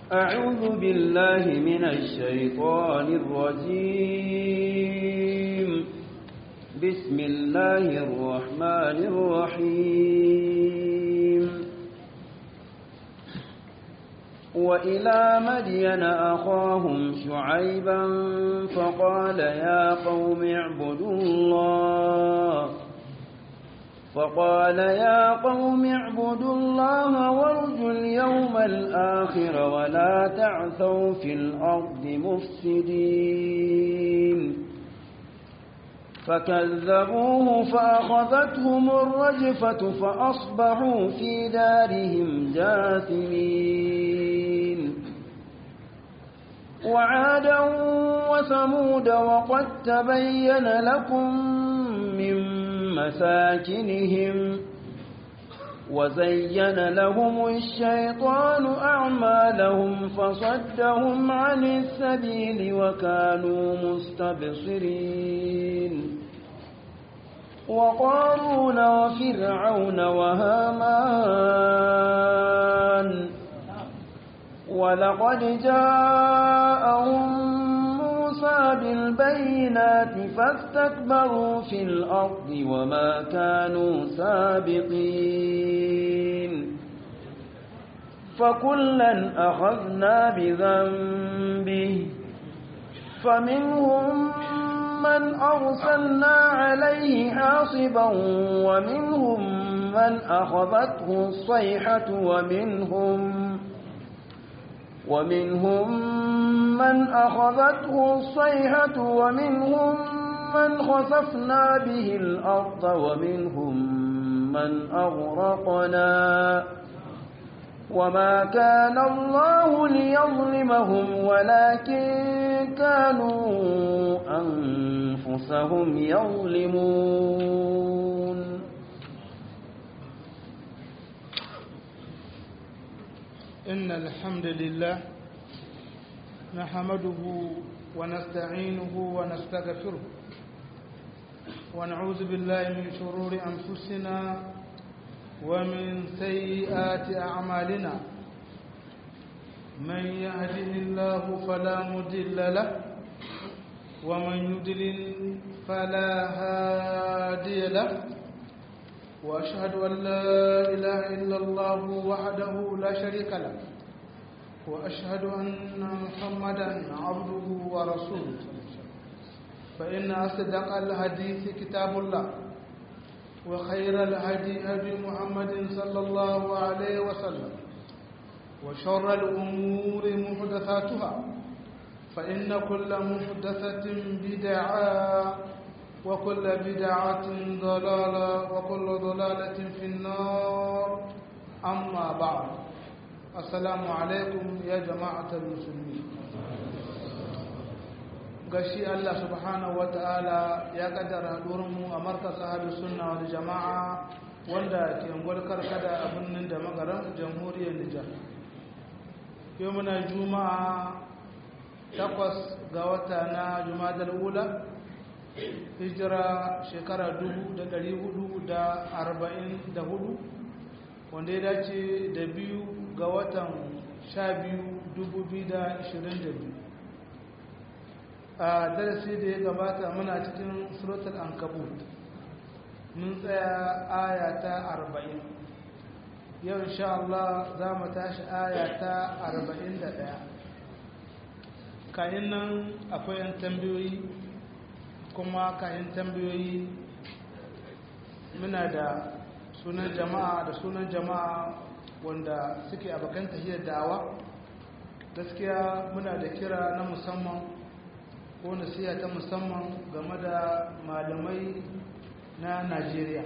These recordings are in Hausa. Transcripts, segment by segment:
أعوذ بالله من الشيطان الرجيم بسم الله الرحمن الرحيم وإلى مدين أخاهم شعيبا فقال يا قوم اعبدوا الله فقال يا قوم اعبدوا الله وارجوا اليوم الآخر ولا تعثوا في الأرض مفسدين فكذبوه فأخذتهم الرجفة فأصبحوا في دارهم جاثمين وعادا وثمود وقد تبين لكم من مساكنهم وزين لهم الشيطان أعمالهم فصدهم عن السبيل وكانوا مستبصرين وقارون وفرعون وهامان ولقد جاءهم موسى بالبينات فاستكبروا في الأرض وما كانوا سابقين فكلا أخذنا بذنبه فمنهم من أرسلنا عليه حاصبا ومنهم من أخذته الصيحة ومنهم ومنهم من أخذته الصيحة ومنهم من خسفنا به الأرض ومنهم من أغرقنا وما كان الله ليظلمهم ولكن كانوا أنفسهم يظلمون إن الحمد لله نحمده ونستعينه ونستغفره ونعوذ بالله من شرور أنفسنا ومن سيئات أعمالنا من يهده الله فلا مضل له ومن يضلل فلا هادي له وأشهد أن لا إله إلا الله وحده لا شريك له وأشهد أن محمدا عبده ورسوله فإن أصدق الحديث كتاب الله وخير الهدي هدي محمد صلى الله عليه وسلم وشر الأمور محدثاتها فإن كل محدثة بدعة وكل بدعة ضلالة وكل ضلالة في النار أما بعد السلام عليكم يا جماعة المسلمين gashi Allah subhanahu wata'ala ya kaddara mu a markas ahlus sunna wal jama'a wanda ke ngolkar kada a birnin da magaran jamhuriyar Nijar yau muna juma'a takwas ga wata na jumadal ula hijira shekara hudu, wanda ya dace da biyu ga watan sha biyu biyu. a darasi da ya gabata muna cikin suratul ankabut mun tsaya aya ta arba'in. yau insha Allah za mu tashi aya ta ɗaya. kayan nan akwai yan tambayoyi kuma kayan tambayoyi muna da sunan jama'a da sunan jama'a wanda suke abokan tahiyar da'awa gaskiya muna da kira na musamman ko nasiha ta musamman game da malamai na najeriya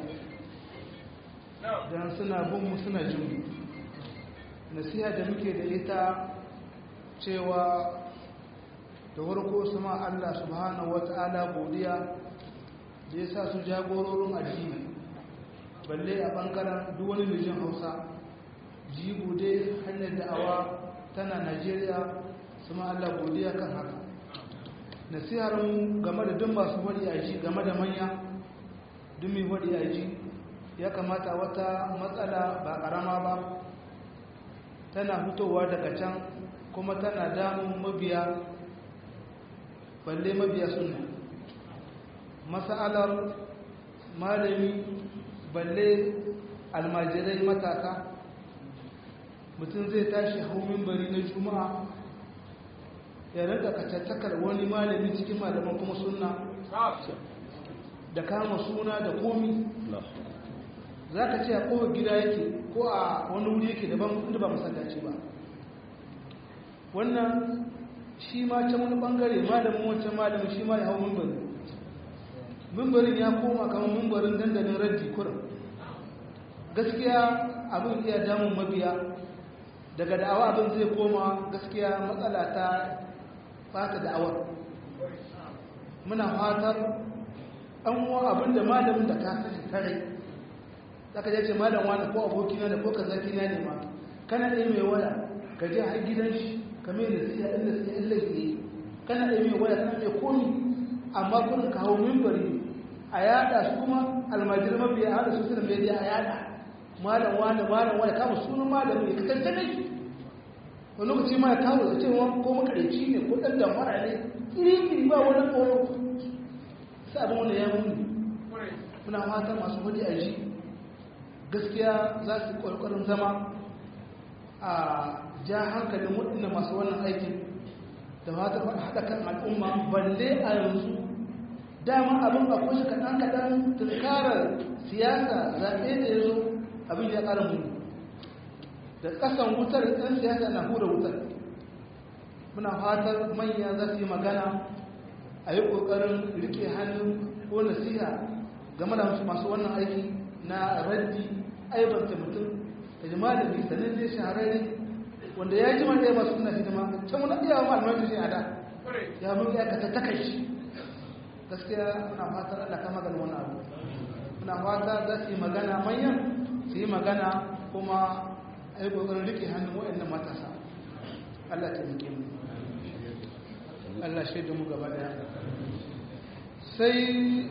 don suna bin suna jin nasiha da muke da ita cewa da warko su ma Allah subhanahu wata'ala godiya da ya sa su jagororin addini balle a bangaren duk wani mijin hausa jigo dai hanyar da'awa tana najeriya su ma Allah godiya kan haka nasihar mu game da duk masu wadi a ji game da manya duk mai wadi a ji ya kamata wata matsala ba karama ba tana fitowa daga can kuma tana damun mabiya balle mabiya sunna mas'alar malami balle almajirai matasa mutum zai tashi hau mimbari na juma'a ya rinka kacattakar wani malami cikin malaman kuma sunna da kama suna da komi za ka ce a kowar gida yake ko a wani wuri yake daban inda ba masallaci ba wannan shi ma can wani bangare malamin wancan malamin shi ma ya hau mimbari mimbarin ya koma kamar mimbarin dandalin raddi kurin gaskiya abin iya damun mabiya daga da'awa abin zai koma gaskiya matsala ta fata da'awar muna fatar an wa abin da malamin da ka kashe tare zaka je ce malam wani ko abokina ne ko kazaki na ne ma kana ɗaya mai waya ka je har gidan shi ka mai nasiya ɗin nasiya ɗin laifi kana ɗaya mai waya kana mai komi amma kurin ka hau mimbari a yada su kuma almajir mabiya a hada su suna media a yada malam wani malam wani kama sunan malamin ya kasance ne wani lokaci ma ya kawo da cewa ko makarici ne ko ɗan damfara ne iri-iri ba wani tsoro sai abin wanda ya muni muna fatan masu hudu a ji gaskiya za su ƙwarƙwarin zama a ja hankalin waɗanda masu wannan aikin da fatan haɗa kan al'umma balle a yanzu dama abin a kushe kaɗan-kaɗan tunkarar siyasa zaɓe da ya zo abin ya ƙara muni da ƙasan wutar ɗan siyasa na hura wutar muna fatar manya za su yi magana a yi ƙoƙarin rike hannun ko nasiha game da masu wannan aiki na raddi aibanta mutum da jima da bi sanin zai shahararri wanda ya ji mana masu suna hidima can wani iya wa malamai shi a da ya mun ya ka tattaka shi gaskiya muna fatar Allah ka magana wani abu muna fata za su yi magana manyan su yi magana kuma a yi ƙoƙarin rike hannun waɗannan matasa Allah ta rike mu Allah shaidu mu gaba daya sai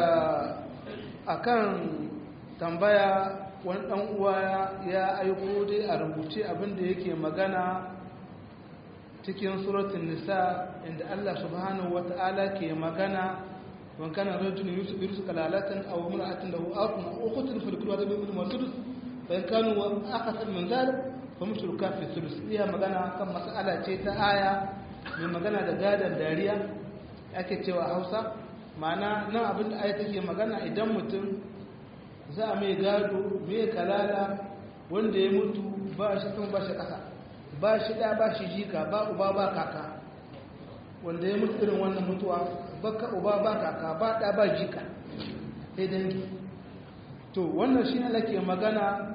a kan tambaya wani ɗan uwa ya aiko dai a rubuce abinda yake magana cikin suratun nisa inda Allah subhanahu wata'ala ke magana wan kana rajulun yusuf kalalatan aw imra'atin lahu aqun aw ukhtun fil kulli wadin min masudus fa in kanu akthar min dhalik fa mithlu kafi sulus iya magana kan mas'ala ce ta aya mai magana da gadon dariya ake cewa hausa ma'ana nan abin da aya take magana idan mutum za a mai gado mai kalala wanda ya mutu ba shi kan ba shi ƙasa ba shi ɗa ba shi jika ba uba ba kaka wanda ya mutu irin wannan mutuwa baka uba ba kaka ba ɗa ba jika sai dangi to wannan shi Allah ke magana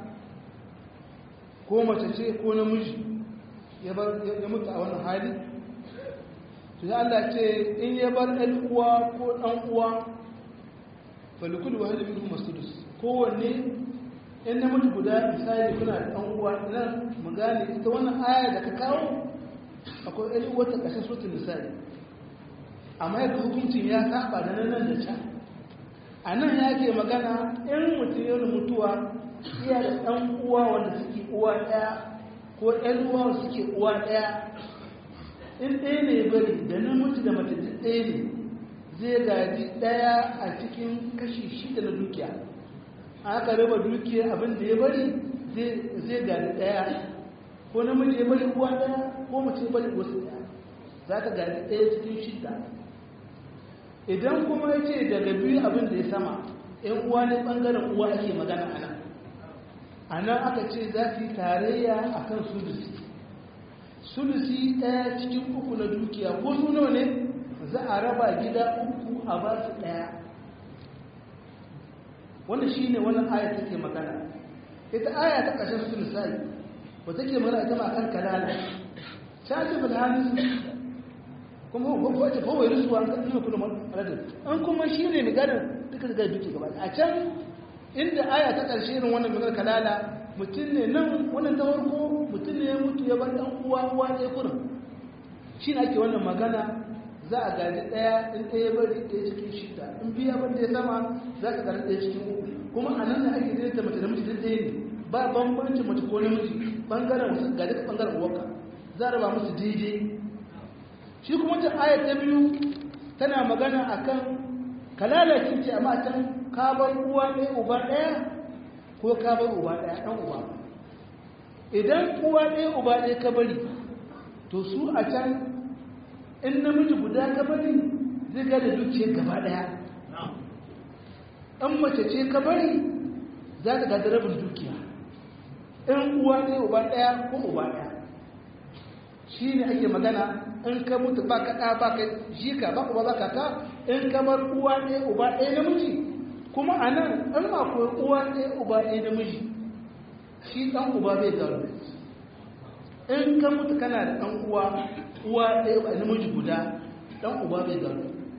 ko mace ce ko namiji ya mutu a wannan hali to ya Allah ce in ya bar ɗan uwa ko ɗan uwa falikul wa halibi kuma sudus kowanne in na mutu guda misali kuna da ɗan uwa nan mu gane ita wannan aya da ka kawo akwai ɗan uwa ta ƙasar sotun misali amma yadda hukuncin ya saba da nan da can a nan ya ke magana in mutum ya mutuwa iya da ɗan uwa wanda suke uwa ɗaya ko ɗan uwa wanda suke uwa ɗaya in ɗaya ne bari da namiji da mace duk ɗaya ne zai gaji ɗaya a cikin kashi shida na dukiya aka raba dukiya abin da ya bari zai gaji ɗaya ko namiji ya bari uwa ɗaya ko mace ya bari wasu ɗaya za ka gaji ɗaya cikin shida idan kuma ya ce daga biyu abin da ya sama ‘yan uwa ne ɓangaren uwa ake magana a nan a nan aka ce za su yi tarayya a kan sulusi sulusi ɗaya cikin uku na dukiya ko su nawa ne za a raba gida uku a ba su ɗaya wanda shi ne wannan aya take magana ita aya ta ƙarshen su misali ba take magana ita ma kan kalala ta ce ba da hannun kuma ko ce kawai rusuwa an kan kuma maladin an kuma shi ne maganar duka daga duki gaba a can inda aya ta ƙarshe irin wannan maganar kalala mutum ne nan wannan ta farko mutum ne ya mutu ya bar ɗan uwa uwa ɗaya kurin shi ne ake wannan magana za a gaji ɗaya in ɗaya bari ɗaya cikin shida in biya ban da ya sama za ka gaji ɗaya cikin uku kuma a nan ne ake daidaita mace da miji duk ɗaya ne ba bambanci mace ko namiji ɓangaren wasu gaji ka ɓangaren uwarka za a raba musu daidai shi kuma ta ayat ta biyu tana magana akan kalalacin ce amma can kabar uwa ɗaya uba ɗaya ko kabar uba ɗaya ɗan uba idan uwa ɗaya uba ɗaya ka bari to su a can in namiji guda ka bari zai ga da dukiyar gaba ɗaya in mace ce ka bari za ta gada rabin dukiya in uwa ɗaya uba ɗaya ko uba ɗaya shi ne ake magana in ka mutu ba ka ɗa ba ka jika ba uba ba ka ta in ka bar uwa ɗaya uba ɗaya namiji kuma a nan in akwai uwa ɗaya uba ɗaya namiji shi ɗan uba bai gano in ka mutu kana da ɗan uwa uwa ɗaya ba namiji guda ɗan uba bai gano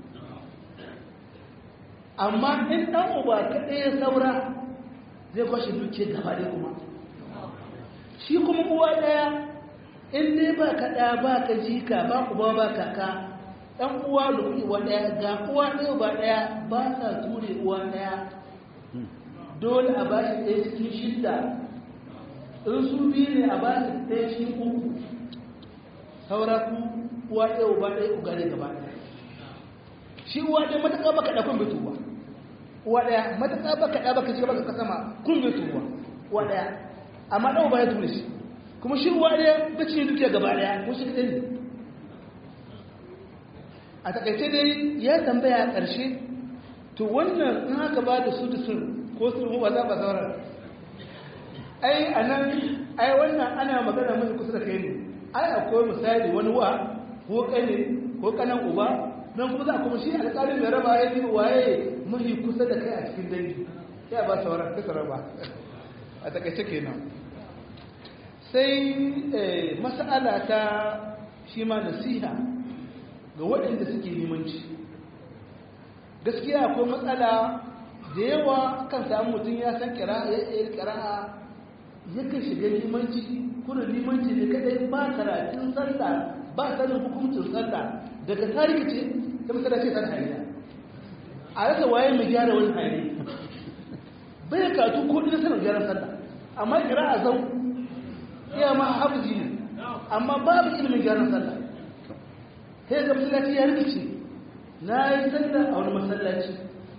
amma in ɗan uba kaɗai ya saura zai kwashe duke gaba ɗaya kuma shi kuma uwa ɗaya in dai ba ka ɗaya ba ka jika ba uba ba kaka ɗan uwa da uwa ɗaya ga uwa ɗaya ba ɗaya ba sa ture uwa ɗaya dole a ba shi ɗaya cikin shidda in su biyu ne a ba shi ɗaya cikin uku saura ku uwa ɗaya uba ɗaya uga ne gaba ɗaya shi uwa ɗaya matuƙa baka ɗa kun bituwa uwa ɗaya matuƙa baka ɗa baka shiga baka sama kun bituwa uwa ɗaya amma ɗan uba ya ture shi kuma shi uwa ɗaya bace dukiya gaba ɗaya ko shi ɗaya ne a takaice dai ya tambaya a ƙarshe to wannan in haka ba da su da sun ko su ba za ba sauran ai a nan ai wannan ana magana mai kusa da kai ne ai akwai misali wani wa ko kane ko kanan uba nan kuma za a kuma shi alƙalin mai raba ya yi waye mahi kusa da kai a cikin dangi ya ba sauran kasa raba a takaice kenan sai mas'ala ta shi ma nasiha ga waɗanda suke limanci gaskiya akwai matsala da yawa kan samu mutum ya san ƙira'a yakan shiga limanci kuna limanci ne kadai ba karatun sallah ba sanin hukuncin sallah daga tarihi ce ta masana ce san hariya a rasa waye mai gyara wani hari bai karatu ko ɗin sanar gyaran sallah amma ƙira'a zau iya ma hafizi ne amma babu ilimin gyaran sallah sai ga masallaci ya rikice na yi sallah a wani masallaci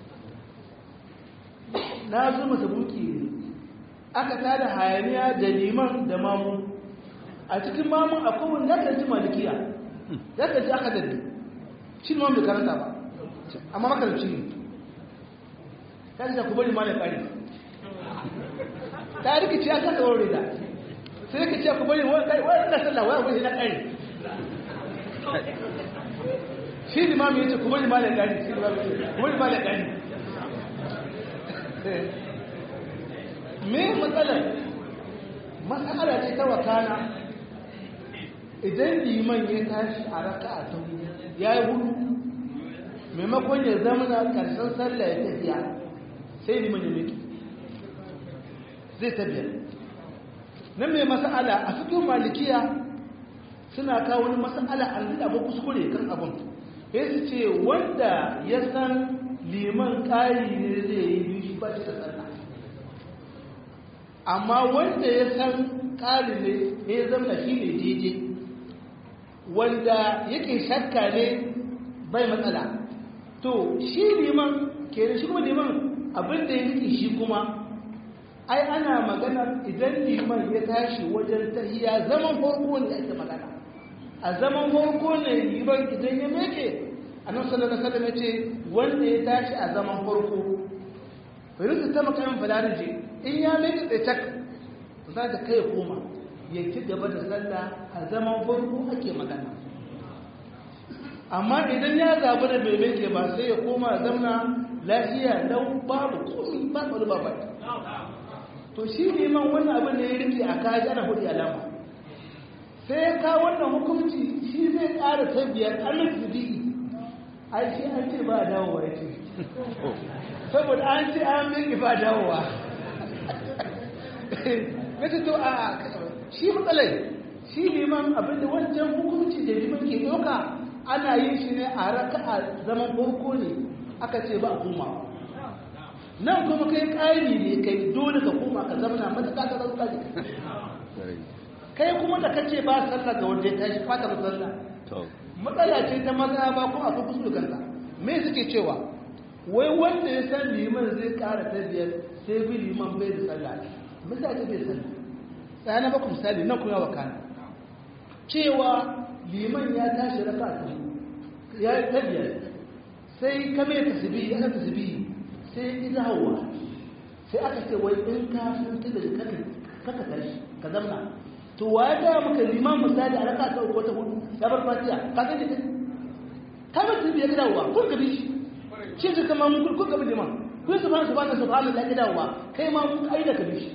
na zo masa buki ne aka tada hayaniya da liman da mamu a cikin mamun akwai wani ya kanci malikiya ya kanci aka daddi shi ne bai karanta ba amma makaranci ne ta ce ku bari ma da ƙari ta rikice aka tsawon rida sai ka ce ku bari wani na sallah wani wani na ƙari shi limami ya ce kuma limamin ɗari kuma limamin ɗari me matsalar matsala ce ta wakana idan liman ya tashi a raka a ta ya yi hudu maimakon ya zama na ƙarshen sallah ya tafiya sai liman ya miki zai tafiya nan mai matsala a cikin malikiya suna kawo wani matsala an zai abu kuskure kan abin ya su ce wanda ya san liman ƙari ne zai yi biyu shi ba shi da sallah amma wanda ya san ƙari ne ya zama shi ne daidai wanda yake shakka ne bai matsala to shi liman ke da shi kuma liman abinda ya rike shi kuma ai ana magana idan liman ya tashi wajen tahiya zaman farko ne ake magana a zaman farko ne liman idan ya meke annabi sallallahu alaihi wasallam yace wanda ya tashi a zaman farko bai ta makamin fadarije in ya meke tsaye tak za ta kai koma ya ci gaba da sallah a zaman farko ake magana amma idan ya zabi da bai meke ba sai ya koma zamna lafiya lau babu komi ba tsaro ba ba to shi neman wannan abin da ya rike a kaji ana hudu alama sai ya kawo wannan hukunci shi zai ƙara ta biyar alif bidi'i ai shi an ce ba dawowa ya ce saboda an ce an miki ba dawowa ya ce to a shi matsalai shi neman abin da wancan hukunci da liman ke ɗauka ana yin shi ne a raka a zaman farko ne aka ce ba a komawa nan kuma kai ƙari ne kai dole ka koma ka zama na matuƙa ka zauka ne kai kuma da kace ba sallah ga wanda ya tashi fata sallah matsala ce ta maza ba ko akwai kuskure kanka me suke cewa wai wanda ya san liman zai kara ta biyar sai bi liman bai da sallah misali bai sallah sai na baku misali nan kuma wa kana cewa liman ya tashi raka ta ya ta biyar sai ka mai tasbihi aka tasbihi sai ida hawa sai aka ce wai in ka san ta da kaka kaka tashi ka zamna to wa ya ga maka liman misali a raka ta uku ta hudu ya bar fatiha ka ga dai ka ba tasbihi ya dawowa kun ka bi shi shi su kama mun kun ka bi liman kun su ba su ba ta subhanallahi ya dawowa kai ma mun kai da ka bi shi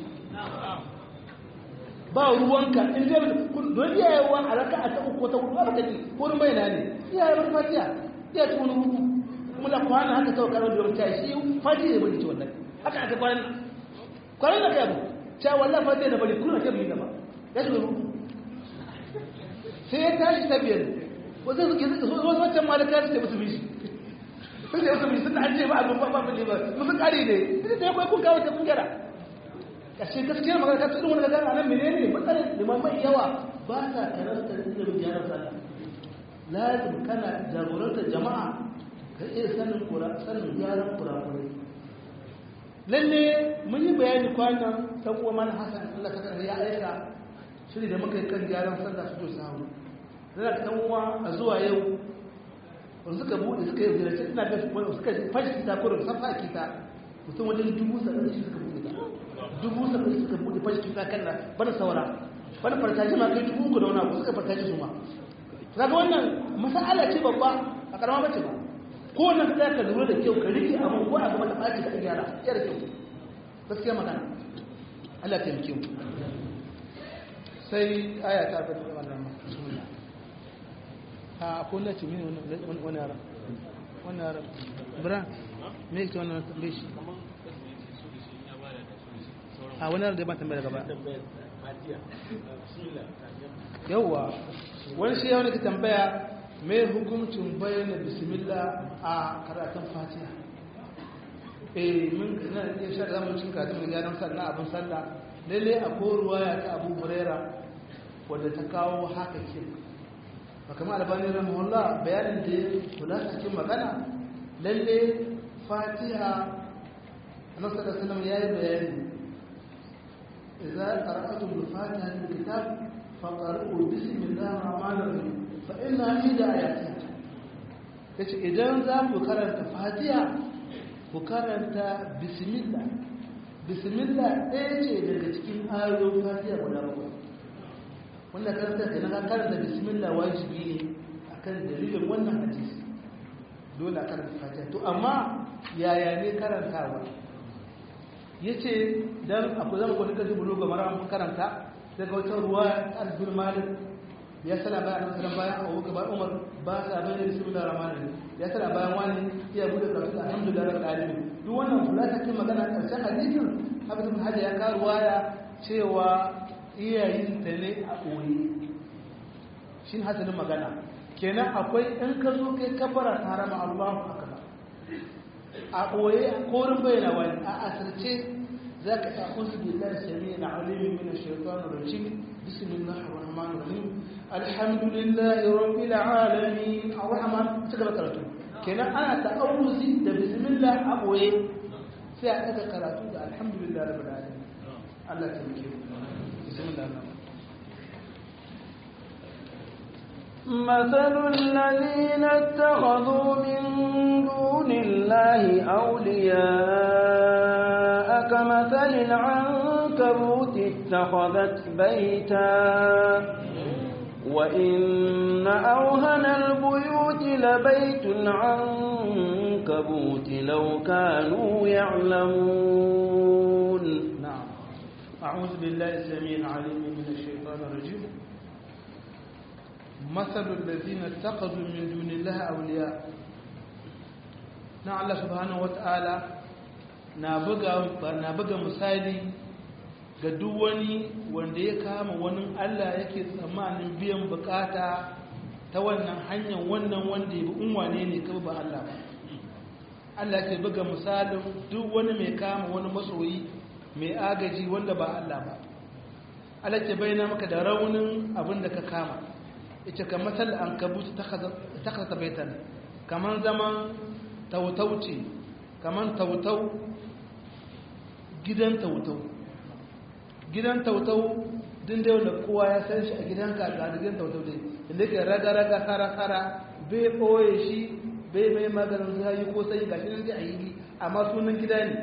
ba ruwanka in zai don iyayewa a raka a ta uku ta hudu ba ka ji wurin bayana ne iyaye bar fatiha iya ci wani hudu kuma da kwana haka kawai karon da ta shi fati ne bari ci wannan haka aka kwanan kwanan da kai abu ta wallah fati ne bari kuna kai ba ya ci wani hudu sai ya tashi ta biyar wasu suke wasu wancan malaka su ce musu bishi sun ce musu bishi sun an ce ba abin ba ba ba musu kare ne sai ya kwai kun kawo ta kun gyara kashe gaskiyar magana ta tsirin wani gagara nan menene matsalar limamai yawa ba sa karanta ilimin gyaran sallah lazim kana jagorantar jama'a ka iya sanin kura sanin gyaran kurakurai lalle mun yi bayani kwanan dan uwa mana hasan Allah ta kare ya aika shiri da muka yi kan gyaran sallah su to samu dan ka dan uwa a zuwa yau wanda suka bude suka yi ziyarci ina ga suka fashi kita ko da safa kita mutum wajen dubu saba'in shi suka bude ta dubu saba'in suka bude fashi kita kan da bana saura bana farkaji ma kai dubu ku da wani abu suka farkaji su ma kaga wannan masala ce babba a karama bace ba ko wannan ka ka lura da kyau ka rike abu ko a gaba da baci ka gyara ya da kyau gaskiya magana Allah ya taimake mu sai aya ta fada wannan bismillah a ko na ci mini wannan wannan yara wannan yara bra me yake wannan tambaye shi a wannan yara da ban tambaya gaba yauwa wani shi yawon da tambaya mai hukuncin bayyana bismillah a karatun fatiha eh mun na iya sha da zamu cin karatun da gyaran sallah abin sallah lalle a koruwa ya ta abu huraira wadda ta kawo haka ke ba kama albani rahimahullah bayanin da ya kula cikin magana lalle fatiha annabi sallallahu alaihi wasallam yayi bayani idza qara'atum al-fatiha min kitab faƙar'u bismillah rahmanir rahim fa inna ida ayatiha yace idan za ku karanta fatiha ku karanta bismillah bismillah ɗaya ce daga cikin ayoyin fatiha guda bakwai wanda karanta da na karanta bismillah wajibi ne akan dalilin wannan hadisi dole a karanta fatiha to amma yaya ne karantawa yace dan akwai zama ko nika jibulo ga mara karanta daga wata ruwa albin malik ya sana bayan annabi sallallahu bayan Abu Bakar Umar ba sa bayyana bismillahir rahmanir rahim ya sana bayan wani iya bude karatu alhamdulillah rabbil alamin duk wannan kula ta kin magana karshen hadisin Hafiz ibn Hajar ya ka ruwaya cewa iyayin ta ne a koyi shin hasalin magana kenan akwai in ka zo kai kafara harama Allahu akbar a koyi korin bayyana wani a asirce ذاك أعوذ بالله السميع العليم من الشيطان الرجيم بسم الله الرحمن الرحيم الحمد لله رب العالمين الرحمن تقرأ قرأته كنا أنا تأوزي بسم الله أبوي سيأتك قرأته الحمد لله رب العالمين الله تبكيه بسم الله الرحمن مثل الذين اتخذوا من دون الله أولياء كمثل العنكبوت اتخذت بيتا وإن أوهن البيوت لبيت العنكبوت لو كانوا يعلمون نعم أعوذ بالله السميع العليم من الشيطان الرجيم مثل الذين اتخذوا من دون الله أولياء na Allah subhanahu wata'ala na buga na buga misali ga duk wani wanda ya kama wani Allah yake tsammanin biyan bukata ta wannan hanyar wannan wanda ya bi unwane ne kaba ba Allah ba Allah ke buga misalin duk wani mai kama wani masoyi mai agaji wanda ba Allah ba Allah ke bayyana maka da raunin abin da ka kama ita kan matal an kabut ta kasa baitan kaman zaman tautauci kaman tautau gidan tautau gidan tautau din da wanda kowa ya san shi a gidanka ga gidan tautau dai inda ke raga-raga kara-kara bai ɓoye shi bai mai maganin zayi ko sai ga shi nan a yi amma sunan gida ne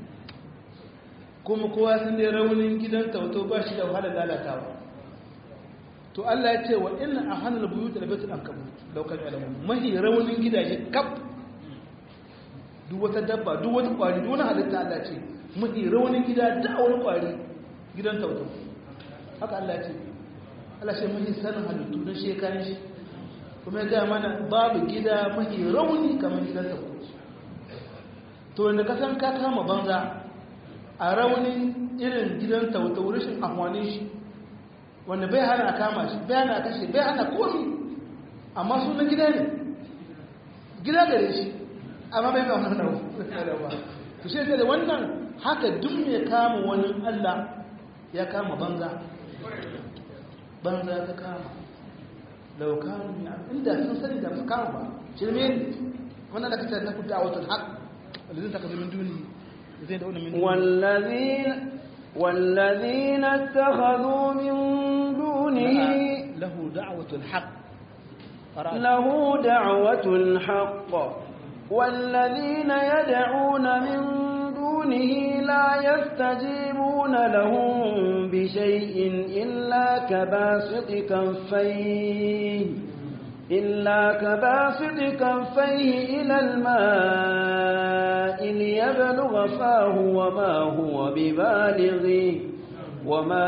kuma kowa sun dai raunin gidan tautau ba shi da wahala lalatawa to Allah ya ce wa inna ahanal buyut da baitul ankabut daukar alamu mahi raunin gidaje kaf duk wata dabba duk wata kwari duk wani halitta Allah ce mahi raunin gida da wani kwari gidan tautau haka Allah ce Allah ce mahi sanin halittu na shekaran shi kuma ya gaya mana babu gida mahi rauni kamar gidan tautau to wanda ka san ka kama banza a raunin irin gidan tautau rashin amfanin shi wanda bai hana a kama shi bai hana a kashe bai hana komi amma sunan gida ne gida gare shi amma bai kama na ba to shi da wannan haka duk mai kama wani Allah ya kama banza banza ta kama laukanu ya inda sun sani da su kama ba shirme ne wannan da kace na kuta a watan haq wanda zai taka min duni zai da min والذين والذين اتخذوا من دونه له دعوة الحق له دعوة الحق والذين يدعون من دونه لا يستجيبون لهم بشيء إلا كباسط كفيه إلا كباسط كفيه إلى الماء ليبلغ فاه وما هو ببالغه وما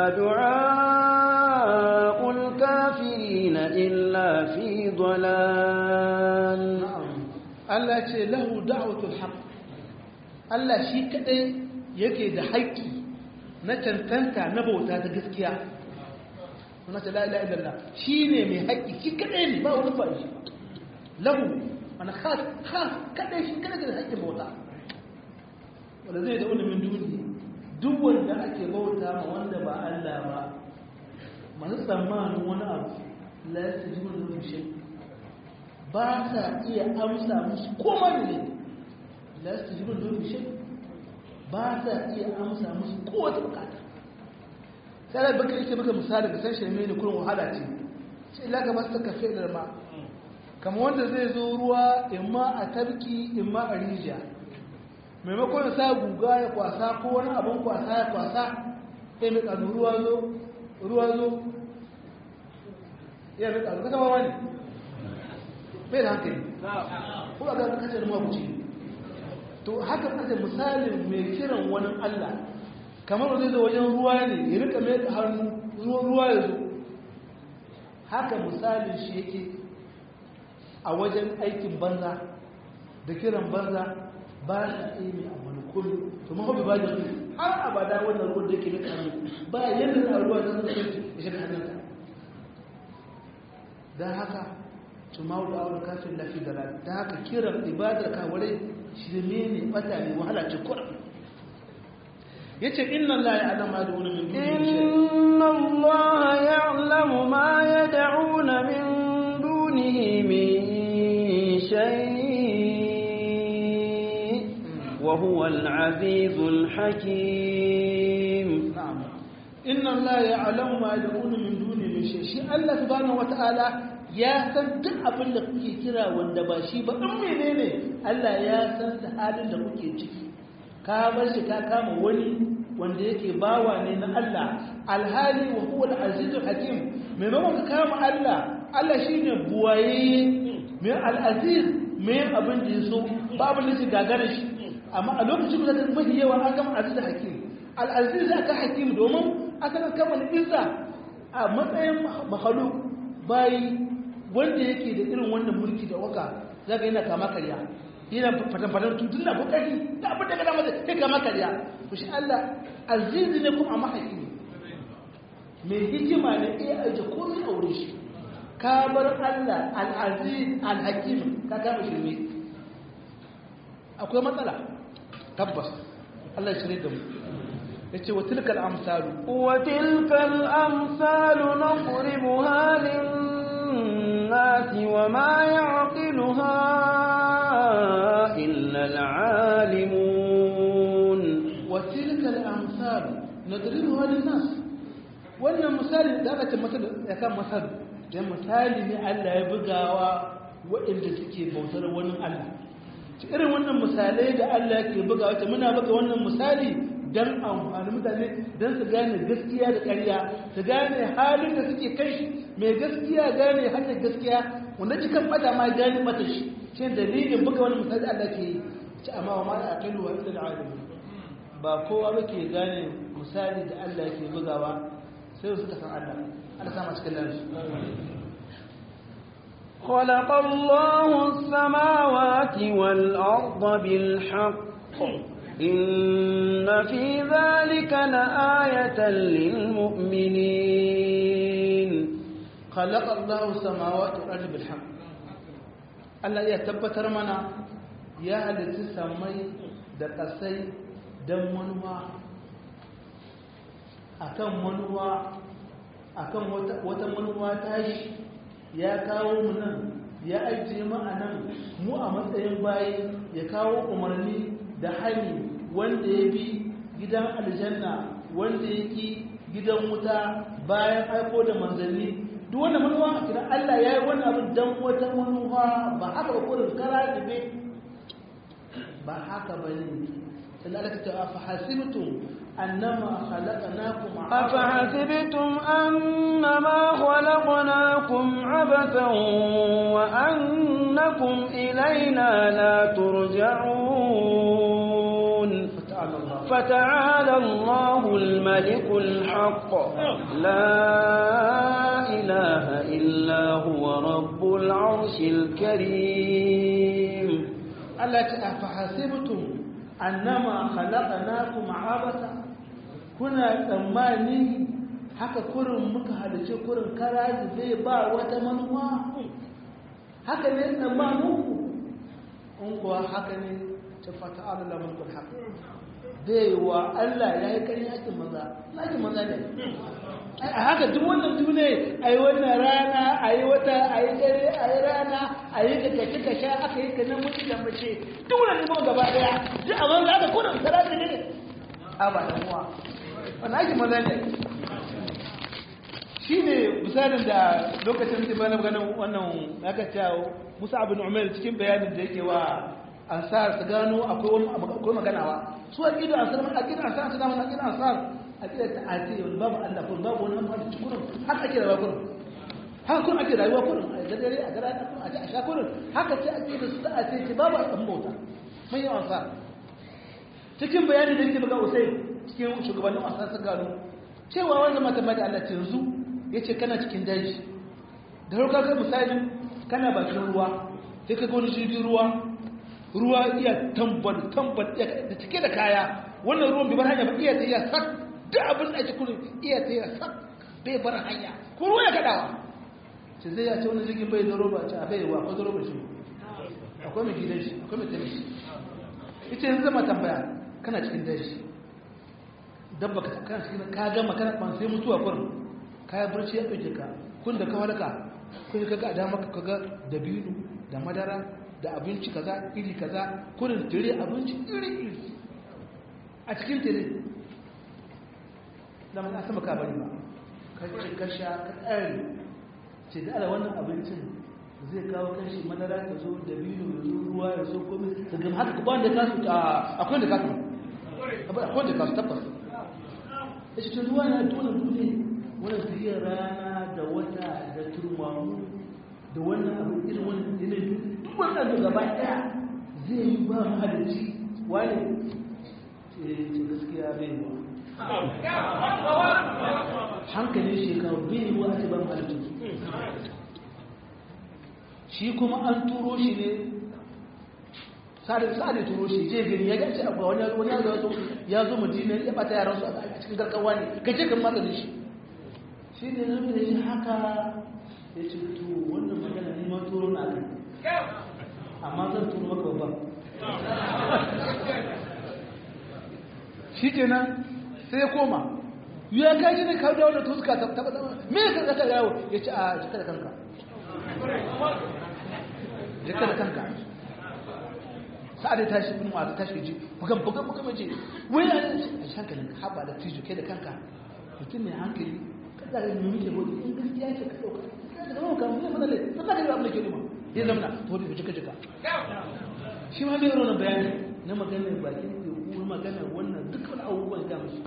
دعاء الكافرين إلا في ضلال Allah ce lahu da'watul haqq Allah shi kadai yake da haƙƙi na tantanta na bauta ta gaskiya kuma ta la ilaha illallah shine mai haƙƙi shi kadai ne ba wani fa'i lahu ana khas khas kadai shi kadai da haƙƙin bauta wanda zai da wani min duni duk wanda ake bauta ma wanda ba Allah ba masu tsammanin wani abu la yastajibu lahu shay'un ba sa iya amsa musu koma ne la su ji bin domin shi ba sa iya amsa musu kowace bukata sai da baka yake baka misali da san shirme ne kurin wahala ce sai ila ga masu kafe da ma kamar wanda zai zo ruwa imma a tarki imma a rijiya maimakon ya sa guga ya kwasa ko wani abin kwasa ya kwasa sai mai kanu ruwa zo ruwa zo ya mai kanu kasa ba wani bai da hankali ko a ga kasar mabuci to haka kace misalin mai kiran wani Allah kamar zai zo wajen ruwa ne ya rika mai da hannu ruwa ruwa ya zo haka misalin shi yake a wajen aikin banza da kiran banza ba sa iya mai abu na kullu to ma hobi ba da su har abada wannan ruwan da yake rika hannu ba yadda na ruwa da zai ya shiga hannunka don haka tumau da aure kafin lafi da ta haka kiran ibadar kawarai shirme ne bata ne wahala ce kura ya ce inna Allah ya alama da wani min inna Allah ya alamu ma ya da'una min dunihi min shay wa huwa al-azizul hakim inna Allah ya alamu ma ya da'una min dunihi min shay shi Allah subhanahu wata'ala ya san duk abin da kuke kira wanda ba shi ba in menene Allah ya san da halin da kuke ciki ka bar shi ka kama wani wanda yake bawa ne na Allah alhali wa huwa al-azizul hakim maimakon ka kama Allah Allah shine buwaye mai al-aziz mai abin da yaso babu ne gagara shi amma a lokacin da mafi yawa an gama aziz hakim al-aziz aka hakim domin asalin kamar izza a matsayin makhluk bayi wanda yake da irin wannan mulki da waka zaka yana kama karya yana fatan-fatan tutun na bukari da abin da gada mata kai kama karya ku shi Allah azizi ne kuma mahaifi ne mai hikima ne iya aje komai a wurin shi ka bar Allah al-aziz al-hakim ka kama shirme akwai matsala tabbas Allah ya shirye da mu yace wa tilkal amsalu وتلك الأمثال نضربها للناس وما يعقلها إلا العالمون wa tilkal amsalu nadribuha lin-nas wannan misali da aka ce masal ya kan masal dan misali ne Allah ya bugawa waɗanda suke bautar wani Allah ci irin wannan misalai da Allah yake bugawa ce muna buga wannan misali dan amfani mutane dan su gane gaskiya da ƙarya su gane halin da suke kai shi mai gaskiya gane hanyar gaskiya wanda cikin bada ma gane mata shi shi dalilin buga wannan misali Allah ke yi ci amma wa ma aqilu wa illa al-alim ba kowa ba ke gane misali da Allah yake bugawa sai suka san Allah Allah sama cikin lansu خلق الله السماوات والأرض بالحق إن في ذلك لآية للمؤمنين خلق الله السماوات والأرض بالحق Allah ya tabbatar mana ya halitta samai da ƙasai don manuwa akan manuwa akan wata manuwa tashi ya kawo mu nan ya ajiye mu a nan mu a matsayin bayi ya kawo umarni da hani wanda ya bi gidan aljanna wanda ya ki gidan wuta bayan aiko da manzanni duk wanda manuwa a kira Allah ya yi wani abin don wata manuwa ba haka ba kurin kara da be ba haka ba ne sai Allah ta ce fa hasibtum annama khalaqnakum أفحسبتم أنما خلقناكم عبثا وأنكم إلينا لا ترجعون fata'ala Allah فتعالى الله الملك الحق لا إله إلا هو رب العرش الكريم Allah ta afahasibtum annama khalaqnakum abasa kuna tsammani haka kurin muka halice kurin karaji zai ba wata manuwa haka ne tsammaninku in kuwa haka ne ta fata Allah mulkul haq zai wa Allah ya yi karin aikin maza aikin maza ne a haka duk wannan dune a yi wannan rana a yi wata a yi dare a yi rana a yi ka kaci ka sha aka yi ka nan mutu da mace duk wannan neman gaba daya duk a banza da kudin sarari ne a ba da muwa wannan aikin maza ne shi ne misalin da lokacin da bana ganin wannan aka ce musa abin umar cikin bayanin da yake wa ansar su gano akwai wani akwai maganawa su a gidan ansar a gidan ansar su gano a gidan ansar a gidan ta ate wani babu Allah kun babu wani amfani cikin kurin haka ake rayuwa kurin haka kun ake rayuwa kurin a dare a gara kun a ci a sha kurin haka ce a gidan su ta ate ce babu abin bauta mun yi ansar cikin bayanin da yake buga usai cikin shugabannin ansar su gano cewa wanda mata mai da Allah ce yanzu ya ce kana cikin daji da rauka ga misali kana bakin ruwa sai ka gani jirgin ruwa ruwa iya tambal tambal da cike da kaya wannan ruwan bai bar hanya ba iya ta iya sak da abin da ake kudu iya ta iya sak bai bar hanya ko ruwa ya kadawa ce zai ya ce wani jirgin bai da roba ce a bai wa ko da roba shi akwai mai gidan shi akwai mai tani shi ita yanzu zama tambaya kana cikin daji dabba ka kana cikin ka gama kana ban sai mutuwa kurin kaya barci ya ɗauke ka kun da ka halaka kun ka ga dama ka ga dabino da madara da abinci kaza iri kaza kurin tire abinci iri iri a cikin tire da mana sama ka bari ba ka ce ka sha ka tsari ce da ala wannan abincin zai kawo kashi madara ya zo dabino ya zo ruwa ya zo komai ka gama haka ba wanda ka su akwai da ka su akwai da ka su tabbas ya ce ruwa na tona duniya wani tafiyar rana da wata da turmamu da wannan abu irin wannan yanayi duk wannan da gaba daya zai yi ba mahalicci wani ce gaskiya bai wa hankalin shekaru bai yi wa a ce ba mahalicci shi kuma an turo shi ne sa'adai turo shi je gani ya gaci abu wani ya zo ya zo madina ya bata yaransu a cikin garkawa ne gaje kan maganin shi shi ne zai da shi haka ya ce to wannan magana ne ma turo na kai amma zan turo maka babban shi ke nan sai ya koma ya kaji ne kawo da wannan tuska ta taba taba me ka zaka yawo ya ce a jika da kanka jika da kanka sa'ad ta shi bin masu tashi ji bugan bugan bugan mace wai a shi hankalin haba da tijo kai da kanka mutum mai hankali kada ga mu muke gode in gaskiya ce ka dauka kada ga mu kan mu fada le sai ka ga abin da ke nima ya zamana to da jika jika shi ma bai rona bayani na maganar bakin teku maganar wannan dukkan abubuwan da musu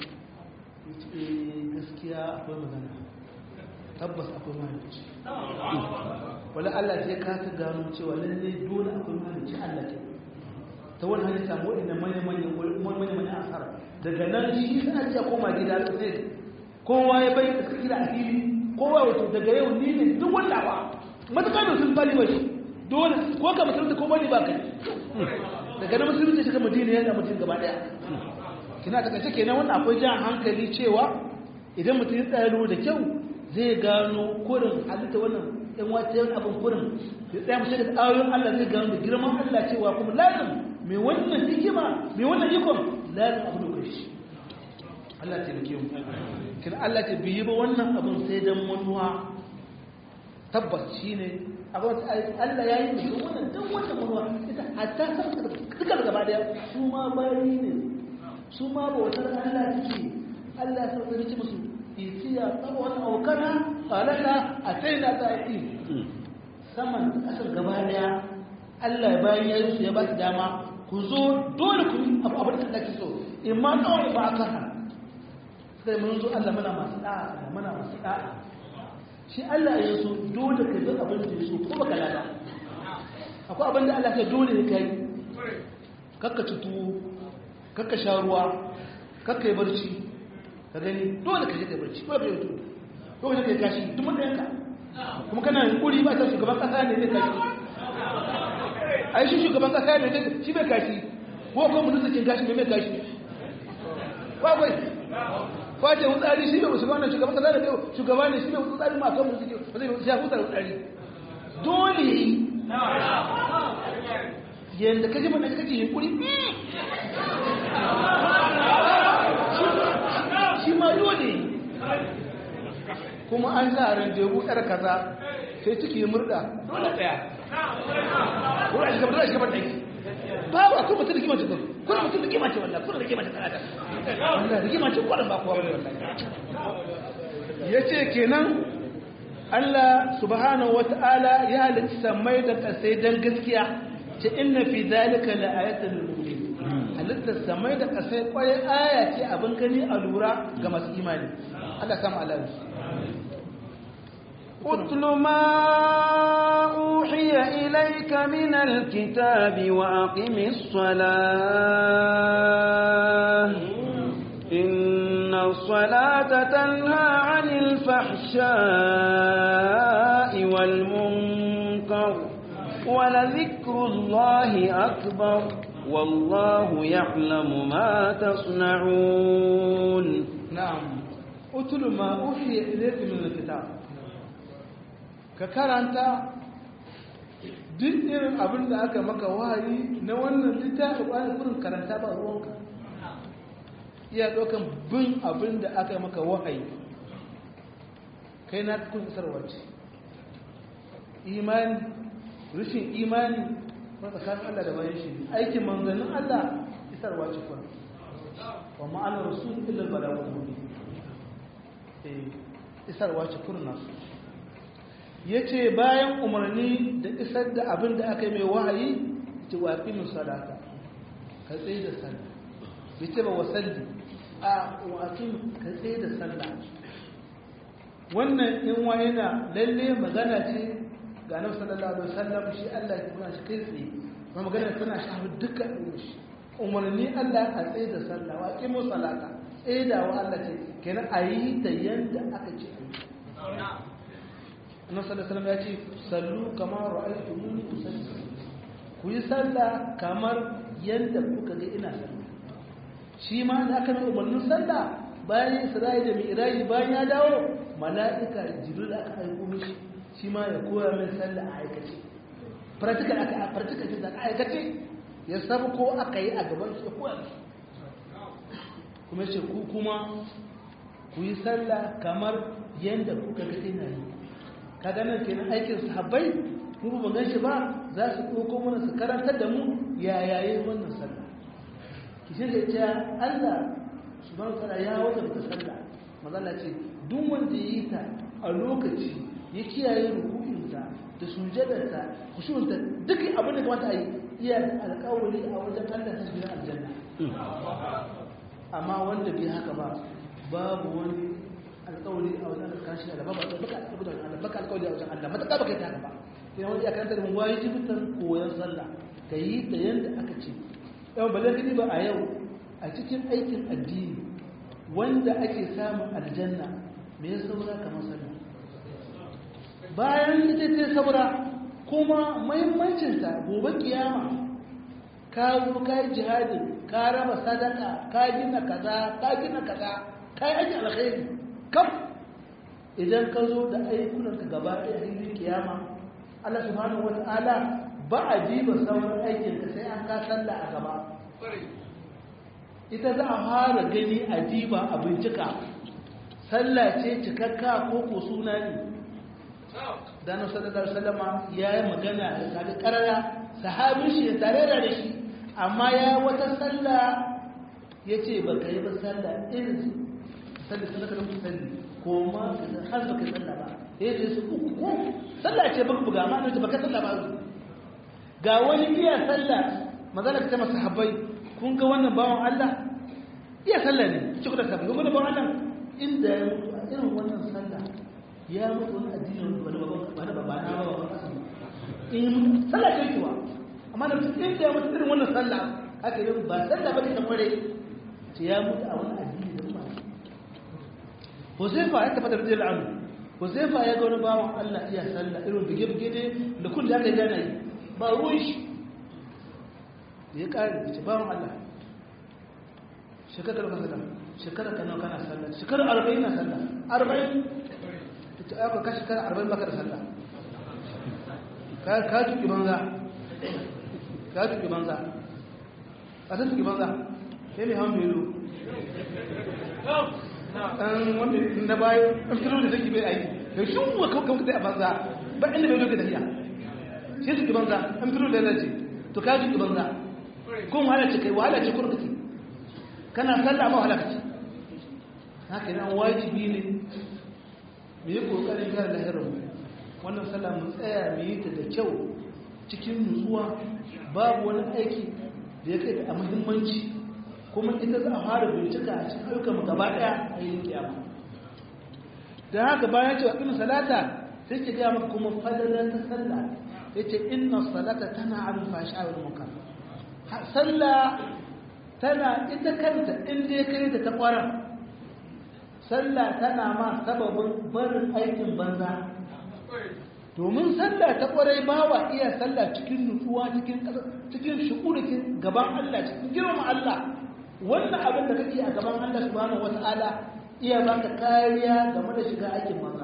gaskiya akwai magana tabbas akwai mahalicci wala Allah sai ka ta gano cewa lalle dole akwai mahalicci Allah ke ta wani hanyar samu waɗanda manya-manyan asara daga nan shi suna iya koma gida da sai kowa ya bai da gida a fili kowa wato daga yau ni ne duk wanda ba matuƙa da sun bali ba shi dole ko ka musulunta ko bani ba kai daga nan musulunta shi ka madina yana mutum gaba ɗaya kina ta kace kenan wannan akwai jan hankali cewa idan mutum ya tsaro da kyau zai gano kurin halitta wannan ɗan wata yan abin kurin ya tsaya mace da ayoyin Allah zai gano da girman Allah cewa kuma lazim mai wannan hikima mai wannan ikon lazim abu da shi Allah ce da kiyon kina Allah ce biyi ba wannan abin sai dan manuwa tabbas shine abin Allah ya yi da wannan dan wannan manuwa ita hatta san duka gaba daya su ma bayi ne su ma bautar Allah suke Allah ya sauka ce musu isiya tsawon aukana falala a sai na ta'i saman kasar gaba daya Allah bayan ya yi su ya ba su dama ku zo dole ku abu abin da kake so in ma kawai ba aka ha sai mun zo Allah muna masu da'a muna masu da'a shi Allah ya so dole ka zo abin da ya so ko baka lada akwai abin da Allah ya dole ne kai kakka tutu kakka sha ruwa kakka yi barci ka gani dole ka je ka yi barci dole ka yi tutu dole ka yi kashi duk mun yanka kuma kana kuri ba ta shugaban kasa ne zai kashi ai shi shugaban kasa ne zai shi bai kashi ko kuma mutum sakin kashi ne mai kashi ba kwai kwace wutsari shi bai shugaban shugaban kasa ne shugaba ne shi bai wutsari ma kan mutum ba zai ya hutar wutsari dole yadda kaji mana kake yin kuri shi ma dole kuma an sa randebu yar kaza sai ciki murda dole tsaya dole a shiga dole a shiga ban ɗaki ba wa kuma mutum da kima ce kuma kuma mutum da kima ce wallah kuma da kima ce kanata wallah da kima ce kwanan ba kowa wani wallah ya ce kenan Allah subhanahu wa ta'ala ya halitta samai da kasai don gaskiya ce inna fi zalika la ayatan lil mu'minin halitta samai da kasai kwarai aya ce abin gani a lura ga masu imani Allah kama Allah اتل ما أوحي إليك من الكتاب وأقم الصلاة إن الصلاة تنهى عن الفحشاء والمنكر ولذكر الله أكبر والله يعلم ما تصنعون نعم اتل ما أوحي إليك من الكتاب ka karanta duk irin abin da aka maka wahayi na wannan littafi bayan kurin karanta ba ruwanka iya ɗaukan bin abin da aka maka wahayi kai na kun isarwa ce imani rushin imani ba tsakanin Allah da bayan shi aikin manzannin Allah isarwa ce kuma wa ma'anar rasul illa balagul mubin eh isarwa ce kurin nasu ya ce bayan umarni da isar da abin da aka yi mai wahayi ce waƙi min sadaka ka tsaye da sallah ya ce ba wasalli a waƙi ka tsaye da sallah wannan in wa yana lalle magana ce ga nan sallallahu alaihi wasallam shi Allah ya kuma shi kai tsaye kuma magana tana shafi dukkan shi umarni Allah a tsaye da sallah waƙi min sadaka tsaye da wa Allah ce kenan a yi da yanda aka ce a yi annabi sallallahu alaihi ya ce sallu kama ra'aytumuni usalli ku yi sallah kamar yadda kuka ga ina sallah shi ma da aka nuna umarnin sallah bayan Isra'i da Mi'raji bayan ya dawo mala'ika Jibril aka aiko mishi shi ma ya koya min sallah a aikace practical aka practical da aka aikace ya sabu ko aka yi a gaban su ya koya mishi kuma ce ku kuma ku yi sallah kamar yadda kuka ga ina yi kaga nan kenan aikin sahabbai mu ba gan shi ba za su ɗauko mana su karantar da mu ya yayin wannan sallah ki ce da ta Allah subhanahu wa ta'ala ya wajabta sallah mazalla ce duk wanda ya yi ta a lokaci ya kiyaye rukuninsa da sujadarsa kushunta duk abin da kamata a yi iya alkawari a wajen Allah ta shiga aljanna amma wanda bai haka ba babu wani alkawari a wajen Allah kashi da babu baka alkawari Allah baka alkawari a wajen Allah mataka baka yi haka ba sai wani ya karanta da mu wayi jibitan koyon sallah ka yi ta yanda aka ce yau ba zai ba a yau a cikin aikin addini wanda ake samun aljanna me ya saura kamar sallah bayan ita ce saura kuma mahimmancinta gobe kiyama ka zo ka yi jihadi ka raba sadaka ka gina kaza ka gina kaza ka yi aiki alkhairi kam idan ka zo da ayyukanka gaba ɗaya a cikin kiyama Allah subhanahu wata'ala ba a jiba sauran aikinka sai an ka sallah a gaba ita za a fara gani a jiba a bincika sallah ce cikakka ko ko suna ne dano sallallahu alaihi wasallama ya yi magana da kaga karara sahabin shi ya tare da shi amma ya wata sallah ya ce ba ka yi ba sallah irin sallah sallah ka rubuta sallah ko ma har ba ka sallah ba ya ce su uku ko sallah ce ba buga ma ne ba ka sallah ba ga wani iya sallah magana ta masa habbai kun ga wannan bawan Allah iya sallah ne ci kuka sabbi kun ga bawan Allah inda ya mutu a irin wannan sallah ya mutu wani addini wani wani ba na ba ba in sallah ce kuwa amma da mutu inda ya mutu irin wannan sallah haka yi ba sallah ba ne ta kware ce ya mutu a wani addini da kuma Huzaifa ya tafi da rijiyar amu Huzaifa ya ga wani bawan Allah iya sallah irin bige-bige ne da kun da aka yi gana yi ba ruwan shi da ya ƙari da ce bawan Allah shekarar ka sallah shekarar ka nawa kana sallah shekarar arba'in na sallah arba'in da ta aka ka shekarar arba'in baka da sallah ka tuki banza ka tuki banza a ta tuki banza sai mai hawan belu ɗan wanda na bayan ɗan filo da take bai aiki da shi wa kawai kawai a banza ba inda bai lokaci tafiya sai tuki banza ɗan filo da ya zace to ka tuki banza kun wahala ce kai wahala ce kurkuki kana sallah ma wahala kace haka nan wajibi ne mu yi kokarin gyara lahirar mu wannan sallah mu tsaya mu yi ta da kyau cikin nutsuwa babu wani aiki da ya kai da muhimmanci kuma ita za a fara bincika a cikin ayyukan mu gaba daya a yin kiyama dan haka bayan cewa kin salata sai ki ga maka kuma fadalan ta sallah yace inna salata tana al fasha wal munkar sallah tana ita kanta inda ya kai ta ta kwara sallah tana ma sababin barin aikin banza domin sallah ta kwarai bawa iya sallah cikin nutsuwa cikin cikin shukurin gaban Allah cikin girman Allah wannan abin da kake a gaban Allah subhanahu wata'ala iya baka kariya game da shiga aikin banza